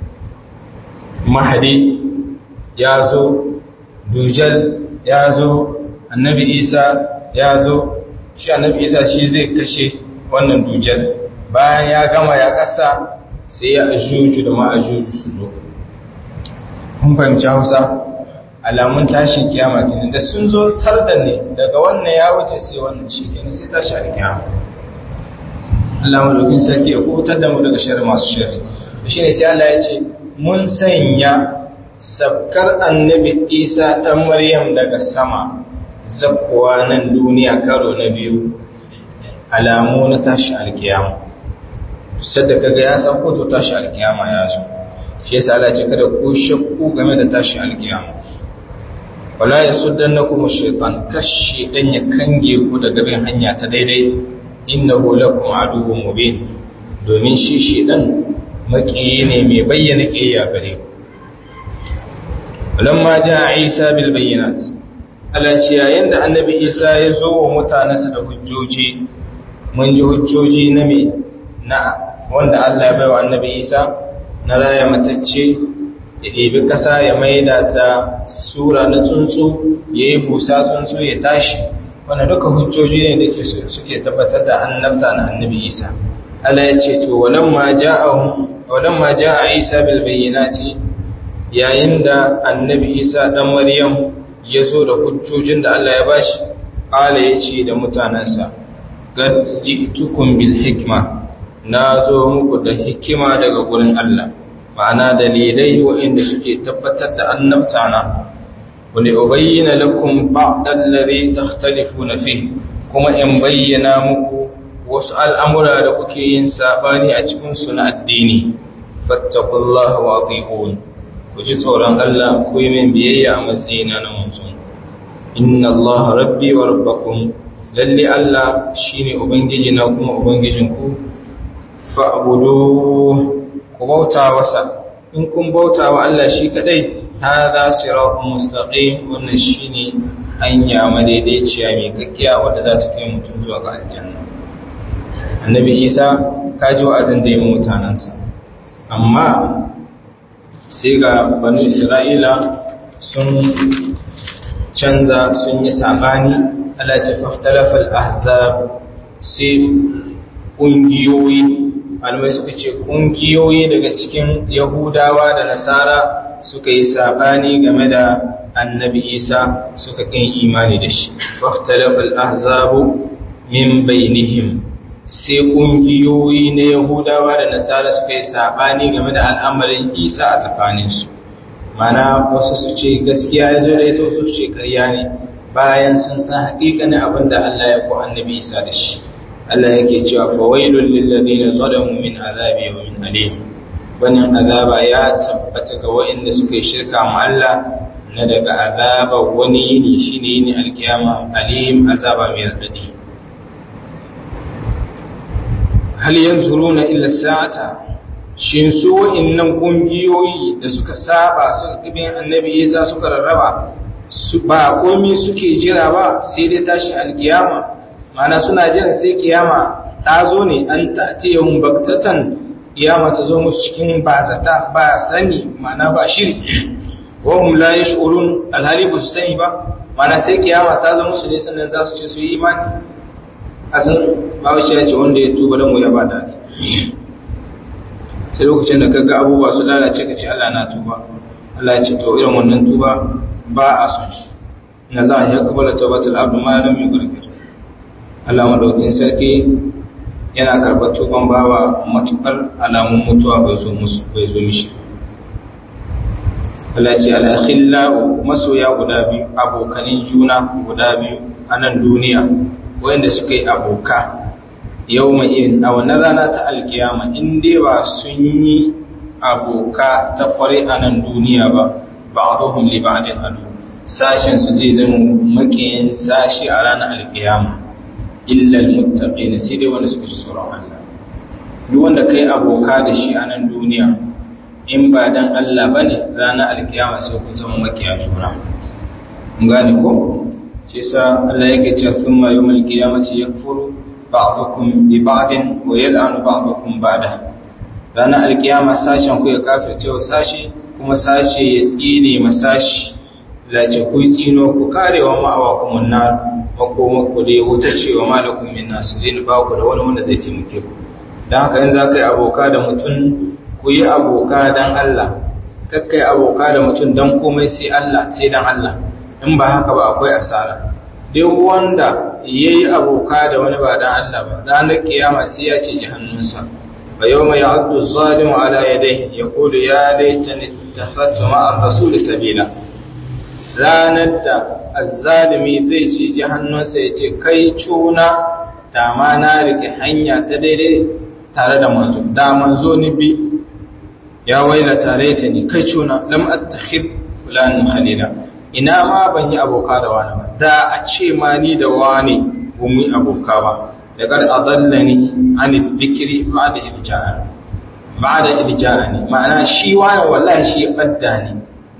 mahadi ya zo dujal ya zo annabi isa ya zo shi annabi isa shi zai kashe wannan dujal bayan ya gama ya ƙasa sai ya ajuju da ma'ajuju su zo kun fahimci hausa alamun tashin kiyama kenan da sun zo sarda ne daga wannan ya wuce sai wannan shi kenan sai tashi alkiyama Allah madaukin sarki ya kubutar da mu daga sharri masu sharri shi ne sai Allah ya ce mun sanya sabkar annabi Isa dan Maryam daga sama zakkuwa nan duniya karo na biyu alamu na tashi alkiyama sadda kaga ya san ko to tashi alkiyama ya zo shi yasa Allah ce kada ku shakku game da tashi alkiyama wala yasuddannakum ash-shaytan kashi dan ya kange ku daga bin hanya ta daidai innahu lakum aduwwun mubin domin shi shedan makiyi ne mai bayyana kiyaya gare ku lamma jaa Isa bil bayyinat Allah ce yayin da annabi Isa ya zo wa mutanansa da hujjoji mun ji hujjoji na me na wanda Allah ya baiwa annabi Isa na raya matacce ya ɗebi ƙasa ya maida ta sura na tsuntsu ya yi busa tsuntsu ya tashi wanda duka hujjoji ne da suke tabbatar da annabta na annabi isa Allah ya ce to walamma ja'a isa bil bayyinati yayin da annabi isa dan maryam ya zo da hujjojin da Allah ya bashi qala yace da mutanansa gad ji'tukum bil hikma na zo muku da hikima daga gurin Allah ma'ana dalilai waɗanda suke tabbatar da annabta na wani ubayyana lakum ba'dal ladhi takhtalifuna fi kuma in bayyana muku wasu al'amura da kuke yin sabani a cikin su na addini fattaqullaha wa atiqun ku ji tsoron Allah ku yi min biyayya a matsayina na mutum inna Allah rabbi wa rabbakum lalle Allah shine ubangiji na kuma ubangijinku fa'budu ku bauta wasa in kun bauta wa Allah shi kadai hadha siratun mustaqim wannan shine hanya madaidaiciya mai kakkiya wadda za ta kai mutum zuwa ga aljanna annabi Isa kaji wa'azin da yi mutanansa amma sai ga banu Isra'ila sun canza sun yi sabani Allah ce faftalafal ahzab sai ƙungiyoyi malamai suka ce ƙungiyoyi daga cikin yahudawa da nasara suka yi saɓani game da annabi isa suka ƙin imani da shi faftalafal ahzabu min bainihim sai ƙungiyoyi na yahudawa da nasara suka yi saɓani game da al'amarin isa a tsakaninsu mana wasu su ce gaskiya ya zo da ita wasu su ce ƙarya ne bayan sun san haƙiƙanin abin da allah ya ko annabi isa da shi Allah yake cewa fawailul lil ladina zalamu min azabi yawmin alim wannan azaba ya tabbata ga waɗanda suka yi shirka ma Allah na daga azaba wani yini shine yini alkiyama alim azaba mai radadi hal yanzuruna illa sa'ata shin su wa'annan kungiyoyi da suka saba suka kibin annabi Isa suka rarraba su ba komai suke jira ba sai dai tashin alkiyama mana suna jiran sai kiyama ta zo ne an ta'tiyahum baktatan kiyama ta zo musu cikin bazata ba sani mana ba shiri wa hum la yash'urun alhali ba su sani ba mana sai kiyama ta zo musu ne sannan za su ce su yi imani asan bawo shi ya ce wanda ya tuba dan mu ya ba dadi sai lokacin da kaga abubuwa su lalace ka ce Allah na tuba Allah ya ce to irin wannan tuba ba a son shi inna za ya kabala tawbatul abdu ma lam yughrgir Allah madaukin sarki yana karɓar tuban bawa matukar alamun mutuwa bai zo musu bai zo mishi Allah ce al-akhillau masoya guda biyu abokanin juna guda biyu a nan duniya wanda suka yi aboka yau mai irin a wannan rana ta alkiyama in dai ba sun yi aboka ta kware a nan duniya ba ba a zuhun libadin adu sashen su zai zama makiyin sashi a ranar alkiyama illal muttaqi na sai dai wanda suka ci tsoron Allah duk wanda kai aboka da shi a nan duniya in ba dan Allah bane ranar alkiyama sai kun zama makiya juna mun gane ko shi yasa Allah yake cewa thumma yawmal qiyamati yakfuru ba'dukum bi ba'din wa yal'anu ba'dukum ba'da ranar alkiyama sashen ku ya kafirce wa sashi kuma sashe ya tsine masashi lace ku tsino ku karewa ma'awa kuma na makoma ku dai wuta cewa malakum min nasirin ba ku da wani wanda zai taimake ku dan haka in za ka yi aboka da mutum ku yi aboka dan Allah kakkai aboka da mutum dan komai sai Allah sai dan Allah in ba haka ba akwai asara duk wanda yayi aboka da wani ba dan Allah ba ranar kiyama sai ya ce jahannunsa fa yawma ya'addu az-zalimu ala yadayhi yaqulu ya laitani ittakhadtu ma'a ar-rasuli sabila ranar da azzalimi zai ce jahannunsa ya ce kai cuna da ma na rike hanya ta daidai tare da manzo da manzo ni bi ya waila tare ta ni kai cuna lam attakhid fulan khalila ina ma ban yi aboka da wani ba da a ce ma ni da wani ba mu yi aboka ba da kar adallani an dhikri ba'da irja'a ba'da irja'ani ma'ana shi wani wallahi shi badda ni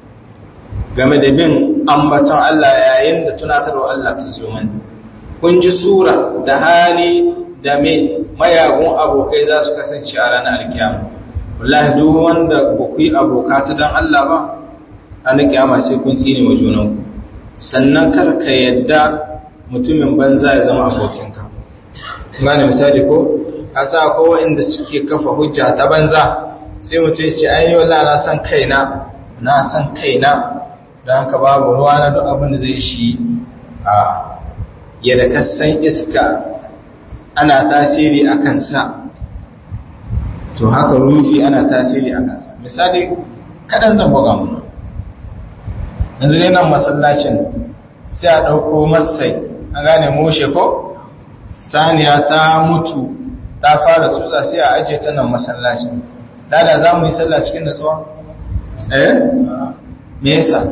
game da bin ambaton Allah yayin da tunatarwa Allah ta zo mani kun ji sura da hali da mai mayagun abokai za su kasance a ranar alkiyama wallahi duk wanda ba ku yi aboka ta don Allah ba ranar kiyama sai kun tsine wa junanku sannan kar ka yadda mutumin banza ya zama abokinka gane misali ko a sa ko inda suke kafa hujja ta banza sai mutum ya ce ai wallahi na san kaina na san kaina don haka babu ruwa na duk abin da zai shi a yadda kasan iska ana tasiri a kansa to haka rufi ana tasiri a kansa misali kaɗan zan buga muna yanzu ne nan masallacin sai a ɗauko masai an gane moshe ko saniya ta mutu ta fara tsutsa sai a ajiye ta nan masallacin lada za mu yi sallah cikin natsuwa eh me yasa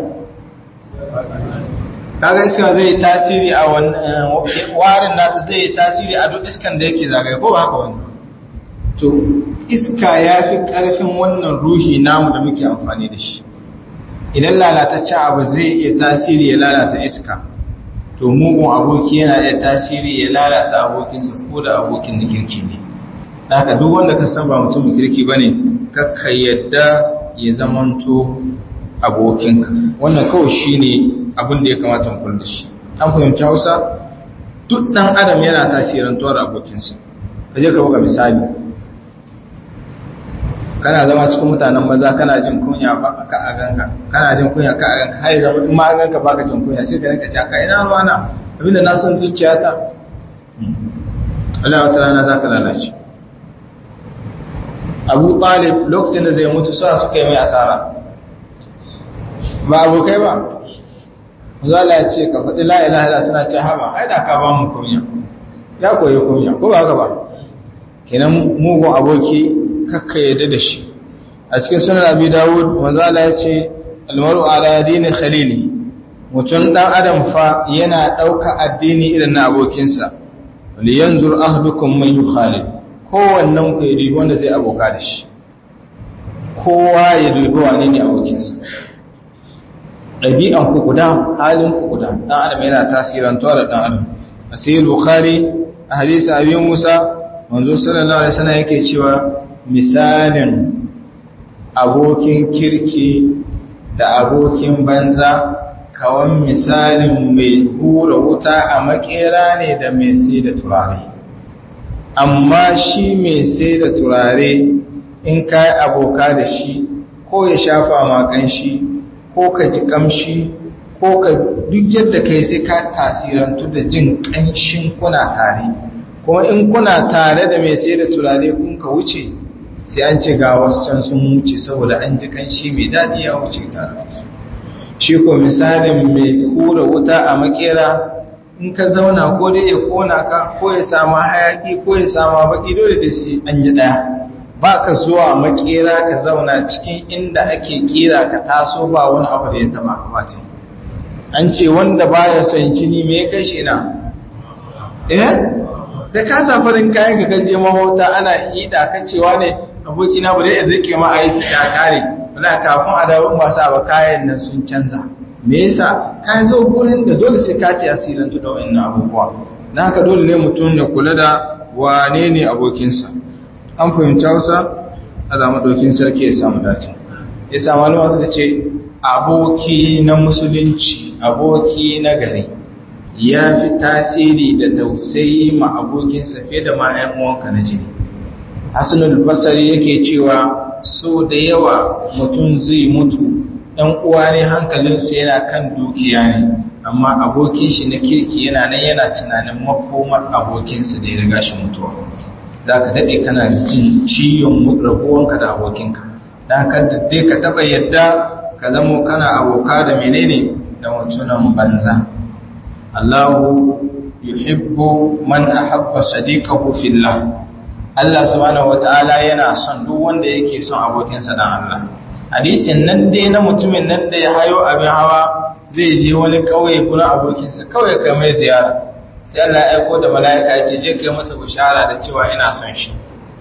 kaga iska zai tasiri a wannan warin nata zai tasiri a duk iskan da yake zagaye ko ba haka wani to iska ya fi ƙarfin wannan ruhi namu da muke amfani da shi idan lalataccen abu zai iya tasiri ya lalata iska to mugun aboki yana iya tasiri ya lalata abokinsa ko da abokin na kirki ne haka duk wanda ka san ba mutum kirki bane kakka yadda ya zamanto abokinka wannan kawai shine abin da ya kamata mu da shi an fahimci Hausa duk dan adam yana tasirantuwa da abokinsa kaje ka buga misali kana zama cikin mutanen maza kana jin kunya ba ka a ganka kana jin kunya ka a ganka har zama in ma ganka baka jin kunya sai ka rinka cewa kai ina ruwana abinda na san zuciyata Allah wata rana zaka lalace Abu Talib lokacin da zai mutu sa suka yi mai asara ba abokai ba Zala ya ce ka faɗi la'ilaha ila suna ce haba ai da ka ba mu kunya ya koyi kunya ko ba haka ba kenan mugun aboki kakka yadda da shi a cikin sunan abi dawud manzala ya ce almaru ala dini khalili mutum dan adam fa yana ɗauka addini irin na abokinsa li yanzur ahdukum man yukhalid kowannen ku ya dubi wanda zai aboka da shi kowa ya dubi wane ne abokinsa ɗabi'an ku guda halin ku guda ɗan adam yana tasirantuwa da ɗan adam a sai bukhari a hadisi abin musa manzo sallallahu alaihi wasallam yake cewa misalin abokin kirki da abokin banza kawan misalin mai hura wuta a makera ne da mai sai da turare amma shi mai sai da turare in ka yi aboka da shi ko ya shafa makan shi ko ka ji kamshi ko ka duk yadda kai sai ka tasirantu da jin kanshin kuna tare kuma in kuna tare da mai sai da turare kun ka wuce sai an ce ga wasu can sun wuce saboda an ji kanshi mai daɗi ya wuce tare da su shi ko misalin mai hura wuta a makera in ka zauna ko dai ya kona ka ko ya samu hayaki ko ya samu baki dole da sai an yi ɗaya ba ka zuwa makera ka zauna cikin inda ake kira ka taso ba wani abu da ya taba kamata an ce wanda baya son jini me ya kashe na eh da ka safarin kayan ka gaje mahauta ana hida ka cewa ne abokina ba dai rike ma aiki ya kare wala kafin a dawo ba sa ba kayan nan sun canza me yasa ka zo gurin da dole sai ka ci asirin da wannan abubuwa dan haka dole ne mutum ya kula da wane ne abokinsa an fahimci Hausa Allah madaukin sarki ya samu dace ya samu malama suka ce aboki na musulunci aboki na gari ya fi tasiri da tausayi ma abokinsa fiye da ma 'yan uwanka na jini hasanul basari yake cewa so da yawa mutum zai mutu ɗan uwa ne hankalinsu yana kan dukiya ne amma abokin shi na kirki yana nan yana tunanin makomar abokinsa da ya riga shi mutuwa za ka daɗe kana jin ciwon rabuwanka da abokinka da ka daɗe ka taɓa yadda ka zamo kana aboka da menene da mutunan banza Allahu yuhibbu man ahabba sadiqahu fillah Allah subhanahu wata'ala yana son duk wanda yake son abokinsa dan Allah hadisin nan dai na mutumin nan da ya hayo abin hawa zai je wani kauye gurin abokinsa kawai kai mai ziyara sai Allah ya aiko da mala'ika ya ce je kai masa bishara da cewa ina son shi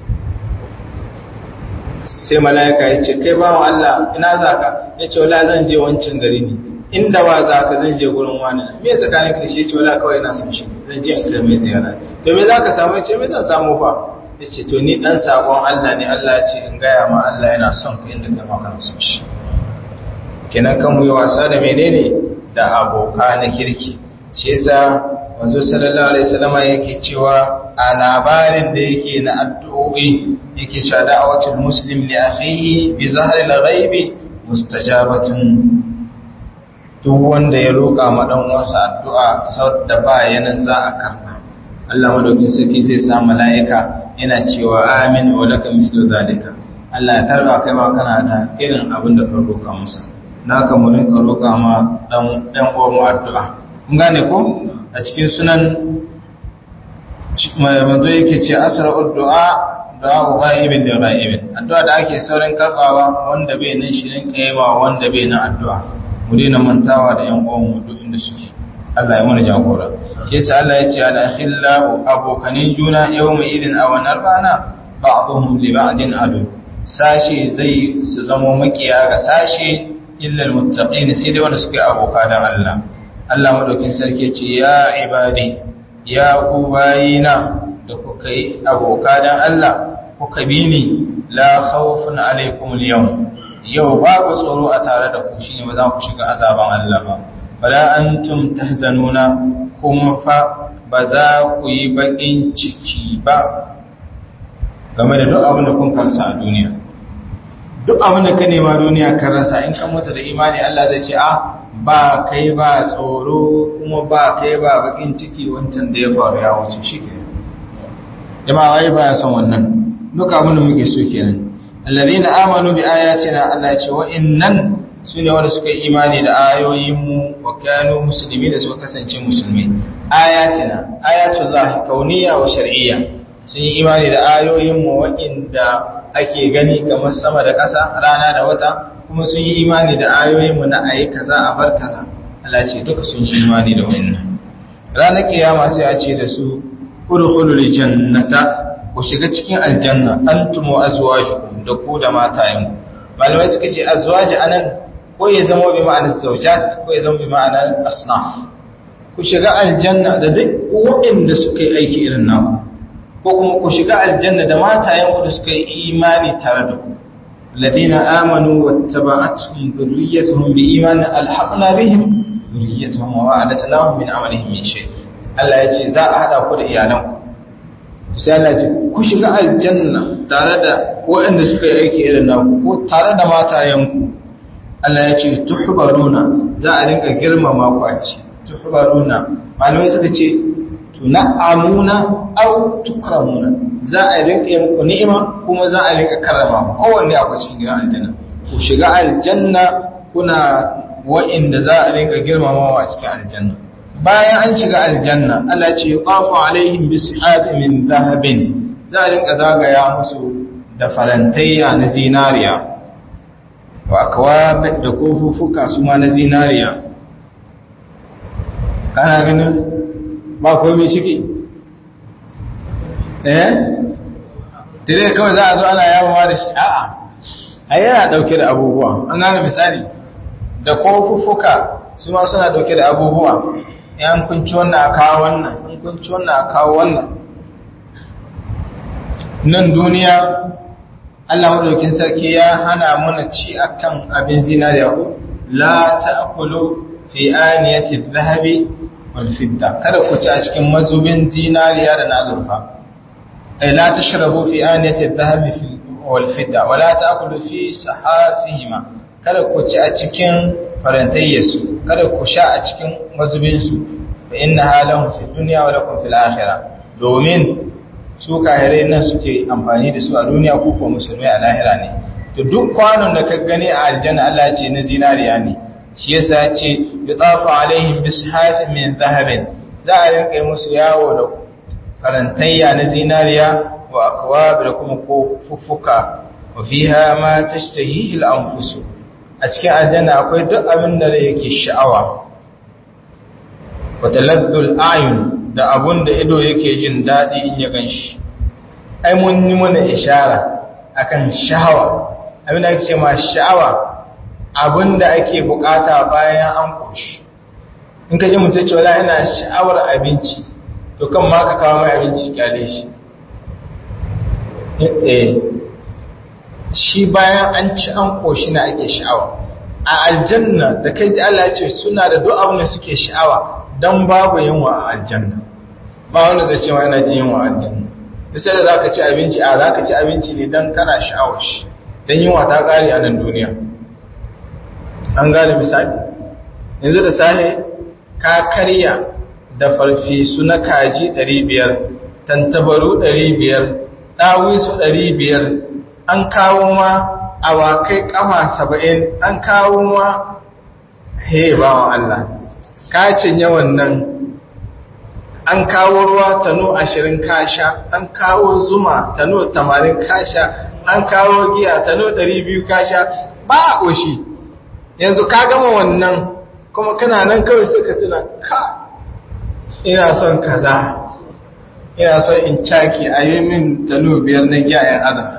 sai mala'ika ya ce kai bawan Allah ina zaka ya ce wala zan je wancan gari ne inda wa zaka zan je gurin wani me tsakanin ka shi ya ce wala kawai ina son shi zan je in kai mai ziyara to me zaka samu ya ce me zan samu fa ya ce to ni dan sakon Allah ne Allah ya ce in gaya ma Allah yana son ka inda kai ma kana son shi kenan kan mu yi wasa da menene da aboka na kirki shi yasa manzo sallallahu alaihi wasallam yake cewa a labarin da yake na addu'o'i yake cewa da'awatul muslim li akhihi bi zahri al-ghaib mustajabatun duk wanda ya roƙa ma dan uwansa addu'a sau da ba yanan za a karba Allah madaukin sarki zai sa mala'ika yana cewa amin wa laka mislu zalika Allah ya tarba kai ma kana da irin abin da ka roƙa masa naka mu rinka roƙa ma dan dan uwan mu addu'a kun gane ko a cikin sunan manzo yake ce asra'ud du'a du'a ghaibin da ghaibin addu'a da ake saurin karbawa wanda bai nan shi rinka yawa wanda bai nan addu'a mu daina mantawa da yan uwan mu duk inda suke Allah ya mana jagora shi yasa Allah ya ce ala khillahu abokanin juna yawma idin a wannan rana ba'dhum li ba'din adu sashi zai su zamo makiya ga sashi illa almuttaqin sai dai wanda suke aboka dan Allah Allah madaukin sarki ce ya ibadi ya ku bayina da kuka yi aboka dan Allah kuka bi ni la khawfun alaikum al-yawm yau babu tsoro a tare da ku shine ba za ku shiga azaban Allah ba wala antum tahzanuna kuma fa ba za ku yi bakin ciki ba game da duk abin da kun karsa a duniya duk abin da ka nema duniya kan rasa in ka mutu da imani Allah zai ce ah ba kai ba tsoro kuma ba kai ba bakin ciki wancan da ya faru ya wuce shi ke jama'a wai ba ya son wannan duk abin da muke so kenan alladhina amanu bi ayatina Allah ya ce wa innan sune wanda suka yi imani da ayoyinmu wa kanu musulmi da suka kasance musulmi ayatina ayatullah kauniyya wa shar'iyya sun yi imani da ayoyinmu waɗanda ake gani kamar sama da ƙasa rana da wata kuma sun yi imani da ayoyinmu na ayi kaza a bar kaza Allah ce duka sun yi imani da wannan ranar kiyama sai a ce da su udkhulul jannata ku ku shiga cikin aljanna antum wa azwajukum da ku da matayenku malamai suka ce azwaji anan ko ya zama bi ma'anar zawjat ko ya zama bi ma'anar asnaf ku shiga aljanna da duk waɗanda suka yi aiki irin naku ko kuma ku shiga aljanna da matayenku da suka yi imani tare da ku الذين آمنوا واتبعتهم ذريتهم بإيمان ألحقنا بهم ذريتهم وأعلتناهم من عملهم من شيء Allah ya ce za a haɗa ku da iyalanku sai Allah ce ku shiga aljanna tare da waɗanda suka yi aiki irin naku ko tare da matayenku Allah ya ce tuhbaruna za a rinka girmama ku a ci tuhbaruna malamai suka ce tun'amuna aw tukramuna za a rinka yi muku ni'ima kuma za a rinka karrama ku kowanne a cikin gidan aljanna ku shiga aljanna kuna wa'inda za a rinka girmamawa a cikin aljanna bayan an shiga aljanna Allah ce yuqafu alaihim bisihab min dhahabin za a rinka zagaya musu da farantayya na zinariya wa akwab da kofufuka su ma na zinariya kana ganin ba komai ciki eh dire kawai za a zo ana yawa da shi a'a ai yana dauke da abubuwa an gane misali da kofuffuka su ma suna dauke da abubuwa yan kunci wannan a kawo wannan in kunci wannan a kawo wannan nan duniya Allah madaukin sarki ya hana mana ci akan abin zinariya ko la ta'kulu fi aniyati adh-dhahabi wal fidda kada ku ci a cikin mazubin zinariya da na azurfa ay la tashrabu fi aniyati adh-dhahabi wal fidda wa la ta'kulu fi sahafihima kada ku ci a cikin farantayyarsu kada ku sha a cikin mazubinsu fa inna halahum fi dunya wa lakum fil akhirah domin su kahirai nan suke amfani da su a duniya ko ko musulmai a lahira ne to duk kwanon da ka gani a aljanna Allah ya ce na zinariya ne shi yasa ya ce yutafu alaihim bishafin min dhahabin za a rinka yi musu yawo da karantayya na zinariya wa akwab da kuma kofuffuka wa fiha ma tashtahihi al-anfusu a cikin aljanna akwai duk abin da yake sha'awa watalazzul ayun da abun da ido yake jin daɗi in ya ganshi ai mun yi mana ishara akan sha'awa abin da ake ce ma sha'awa abin da ake bukata bayan an koshi in ka ji mutum ce wala yana sha'awar abinci to kan ma ka kawo mai abinci kyale shi eh shi bayan an ci an koshi na ake sha'awa a aljanna da kai ji Allah ce suna da duk abin da suke sha'awa dan babu yunwa a aljanna ba wanda zai ce ma yana jin yunwa a aljanna bisa da zaka ci abinci a zaka ci abinci ne dan kana sha'awar shi dan yunwa ta kare a nan duniya an gane misali yanzu da sahe ka karya da farfesu na kaji 500 tantabaru 500 ɗawisu 500 an kawo ma awakai kama saba'in an kawo ma he bawan Allah ka cinye wannan an kawo ruwa tano ashirin kasha an kawo zuma tano tamanin kasha an kawo giya tano ɗari biyu kasha ba a ƙoshi yanzu ka gama wannan kuma kana nan kawai sai ka tuna ka ina son kaza ina son in caki a yi min tano biyar na giya yan azar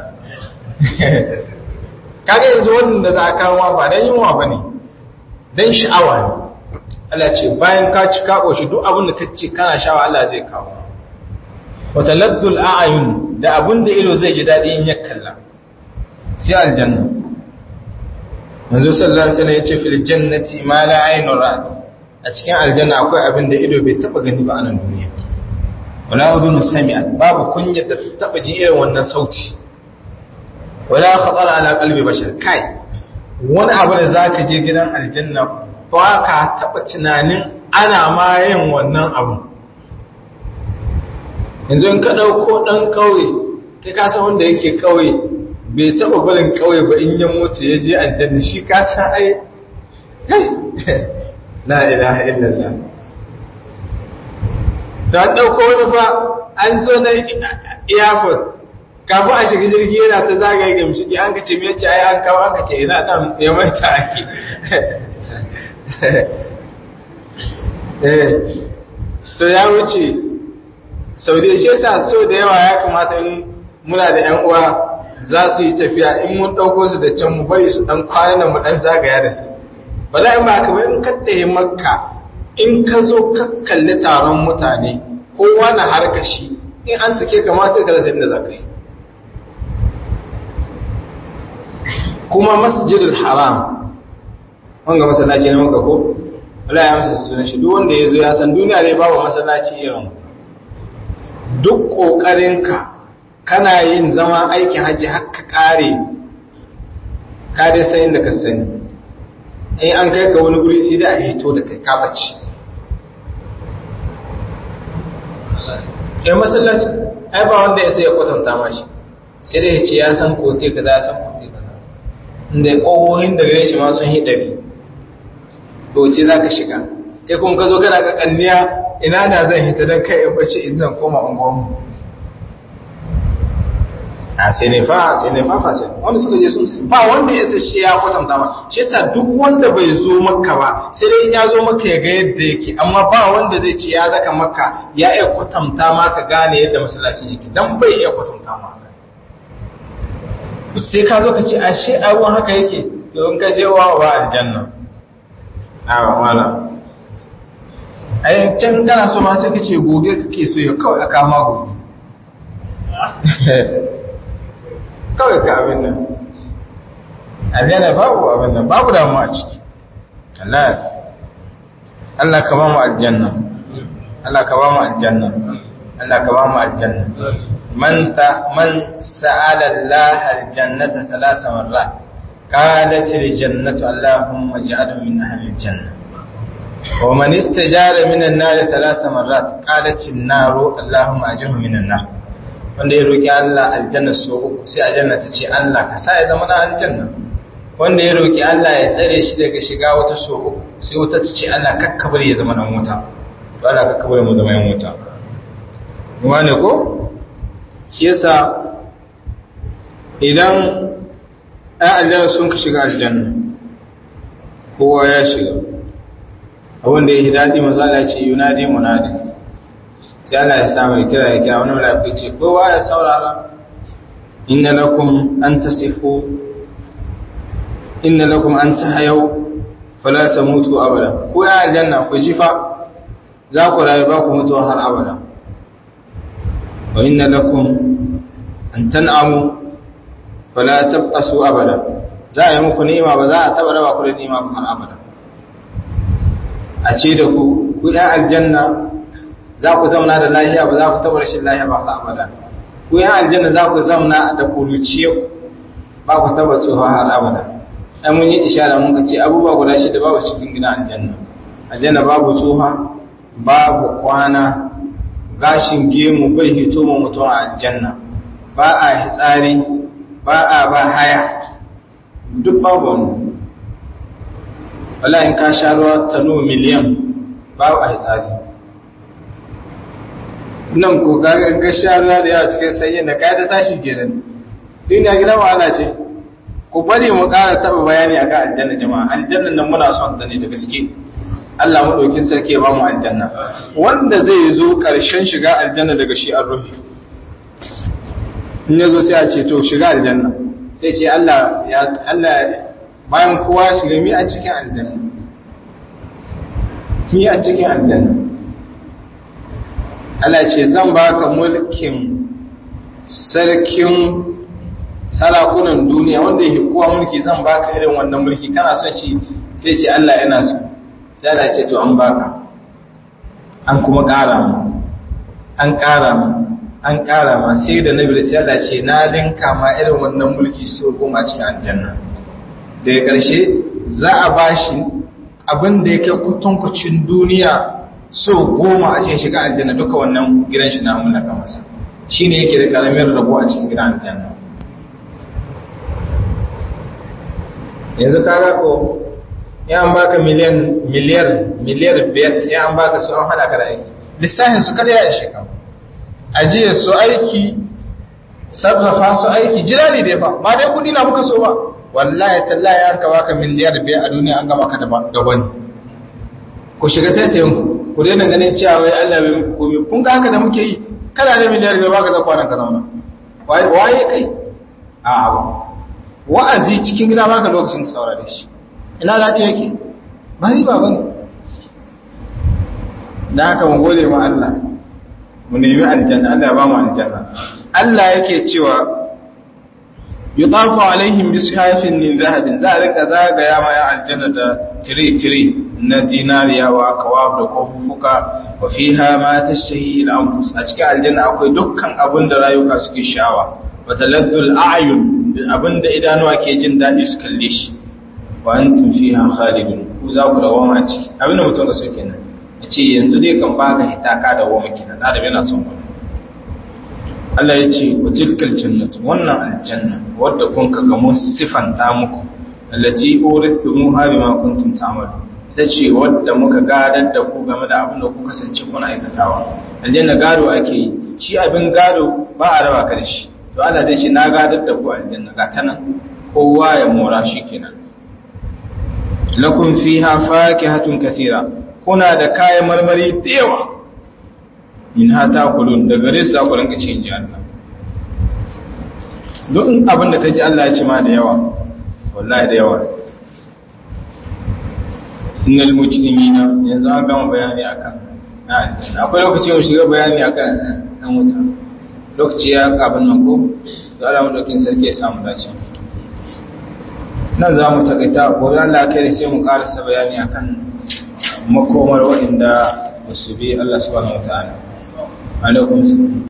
kaga yanzu wannan da za a kawo ba don yunwa ba ne don sha'awa ne Allah ce bayan ka ci ka ƙoshi duk abin da ka ce kana sha'awa Allah zai kawo wata laddul a'ayun da abin da ido zai ji daɗi in ya kalla sai aljanna manzo sallallahu alaihi wasallam yace fil jannati ma la aynun ra'at a cikin aljanna akwai abin da ido bai taba gani ba a nan duniya wala udhun sami'at babu kunya da taba ji irin wannan sauti wala khatara ala qalbi bashar kai wani abu da zaka je gidan aljanna ba ka taba tunanin ana ma yin wannan abu yanzu in ka dauko dan kauye kai ka san wanda yake kauye bai taba barin kauye ba in ya mutu ya je aljanna shi ka san ai la ilaha illallah da dauko wani fa an zo na airport kafin a shiga jirgi yana ta zagaye ga mishiki an ka ce me yace ai an kawo an ka ce ina dan ya manta ake eh to ya wuce sau da shi yasa so da yawa ya kamata in muna da ‘yan uwa za su yi tafiya in mun ɗauko su da can mu bari su ɗan kwanan mu ɗan zagaya da su ba za in ba ka ba in ka tsaye makka in ka zo ka kalli taron mutane kowa na harka shi in an sake ka ma sai ka rasa inda za ka yi kuma masjidul haram wanga masallaci na maka ko Allah ya masa sunan shi duk wanda ya zo ya san duniya ne babu masallaci irin duk ƙoƙarinka kana yin zama aikin hajji haka ƙare ka dai sai inda ka sani in an kai ka wani guri sai da a hito da kai ka bace ya masallaci ai ba wanda ya sai ya kwatanta mashi sai dai ya ce ya san kote kaza ya san kote kaza inda ƙohohin da gare shi ma sun hi ɗari ce za ka shiga kai kuma ka zo kana kakanniya ina na zan hita don kai in bace in zan koma unguwanmu a sai ne fa sai ne fa fa sai wanda suka je sun sai ba wanda ya sai ya kwatanta ba shi yasa duk wanda bai zo makka ba sai dai in ya zo makka ya ga yadda yake amma ba wanda zai ce ya zaka makka ya iya kwatanta ma ka gane yadda masallacin yake dan bai iya kwatanta ma sai ka zo ka ce ashe abun haka yake to in ka je wa wa aljanna a wala ai can kana so ma sai ka ce goge kake so ya kawai aka ma goge kawai ka abin nan aljanna babu abin nan babu damuwa a ciki Allah Allah ka ba mu aljanna Allah ka ba mu aljanna Allah ka ba mu aljanna man ta man sa'ala Allah aljannata thalatha marrat قالت الجنة اللهم اجعله من أهل الجنة ومن استجار من النار ثلاث مرات قالت النار اللهم أجره من النار wanda ya roƙi Allah aljanna so uku sai aljanna ta ce Allah ka sa ya zama na aljanna wanda ya roƙi Allah ya tsare shi daga shiga wata so uku sai wata ta ce Allah kakkabar ya zama nan wuta to Allah kakkabar mu zama yan wuta wane ko shi yasa idan ɗan aljanna sun ka shiga aljanna kowa ya shiga abinda ya yi daɗi mazala ce yunadi munadi sai Allah ya samu kira ya kira wani malafi ce kowa ya saurara inna lakum an tasifu inna lakum an tahayau fala tamutu abada ko ya aljanna ku jifa za ku rayu ba ku mutu har abada wa inna lakum an tan'amu fala tabqasu abada za a yi muku ni'ima ba za a taba raba ku da ni'ima ba har abada a ce da ku ku ya aljanna za ku zauna da lahiya ba za ku taba rashin lahiya ba har abada ku ya aljanna za ku zauna da kuruciya ba ku taba tsoha har abada dan mun yi ishara mun ka ce abubuwa guda shida babu cikin gina aljanna aljanna babu tsoha babu kwana gashin gemu bai hito mu mutum a aljanna ba a hitsari ba a ba haya duk babu wani wala in ka sha ruwa tano miliyan babu a hitsari nan ko ga sha ruwa da yawa cikin sanyin da kayan ta tashi kenan duniya gidan wahala ce ku bari mu ƙara taɓa bayani a kan aljanna jama'a aljannan nan muna son ta ne da gaske Allah maɗaukin sarki ya ba mu aljanna wanda zai zo ƙarshen shiga aljanna daga shi an rufe in ya zo sai a ce to shiga aljanna sai ce Allah ya Allah bayan kowa shiga mi a cikin aljanna mi a cikin aljanna Allah ce zan baka mulkin sarkin sarakunan duniya wanda ya kowa mulki zan baka irin wannan mulki kana son shi sai ce Allah yana so sai Allah ce to an baka an kuma ƙara mu an ƙara mu an ƙara ma sai da nabi sai Allah ce na linka ma irin wannan mulki so goma cikin aljanna daga ƙarshe za a bashi abin da yake kutankucin duniya so goma a cikin shiga aljanna duka wannan gidan shi na mallaka masa shine yake da karamin rabo a cikin gidan aljanna yanzu kaga ko ya an baka miliyan miliyar miliyar biyar ya an baka su an hada ka da aiki lissafin su kada ya ishe ka ajiye su aiki sarrafa su aiki jira ne dai fa ba dai kudi na muka so ba wallahi tallahi an ka baka miliyar biyar a duniya an gama ka da wani ku shiga taitayin ku ku daina ganin cewa wai Allah bai muku komai kun ga haka da muke yi kana da miliyar biyar baka za kwanan ka zauna waye kai a wa'azi cikin gida baka lokacin saurare shi ina daɗi yake ba riba ba ne da haka mu gode ma Allah mu nemi aljanna Allah ya ba mu aljanna Allah yake cewa yutafu alaihim bi sihafin min zahabin za a rika zagaya ma ya aljanna da tire-tire na zinariya wa akawab da kofufuka wa fiha ma tashtahi al-anfus a cikin aljanna akwai dukkan abin da rayuka suke sha'awa wa taladdul a'yun abin da idanuwa ke jin daɗi su kalle shi wa antum fiha khalidun ku za ku dawo ma ciki abin da mutum da so kenan yace yanzu dai kan baka hitaka da wama kenan da yana son ku Allah ya ce wa tilkal jannatu wannan aljanna wadda kun ka gamo sifanta muku allati urithumuha bima kuntum ta'malu ita ce wadda muka gadar da ku game da abin da ku kasance kuna aikatawa aljanna gado ake yi shi abin gado ba a raba ka da shi to Allah zai ce na gadar da ku aljanna ga ta nan kowa ya mora shi kenan lakum fiha fakihatun kathira kuna da kayan marmari da yawa min hata kulun da gare su za ku rinka cin ji Allah duk abin da ka ji Allah ya ce ma da yawa wallahi da yawa innal mujrimina yanzu an gama bayani akan akwai lokaci mu shiga bayani akan dan wuta lokaci ya abin nan ko da Allah mu dokin sarki ya samu dace nan za mu takaita gobe Allah kai sai mu karasa bayani akan makomar waɗanda ba su bi Allah subhanahu wa ta'ala alaikum salam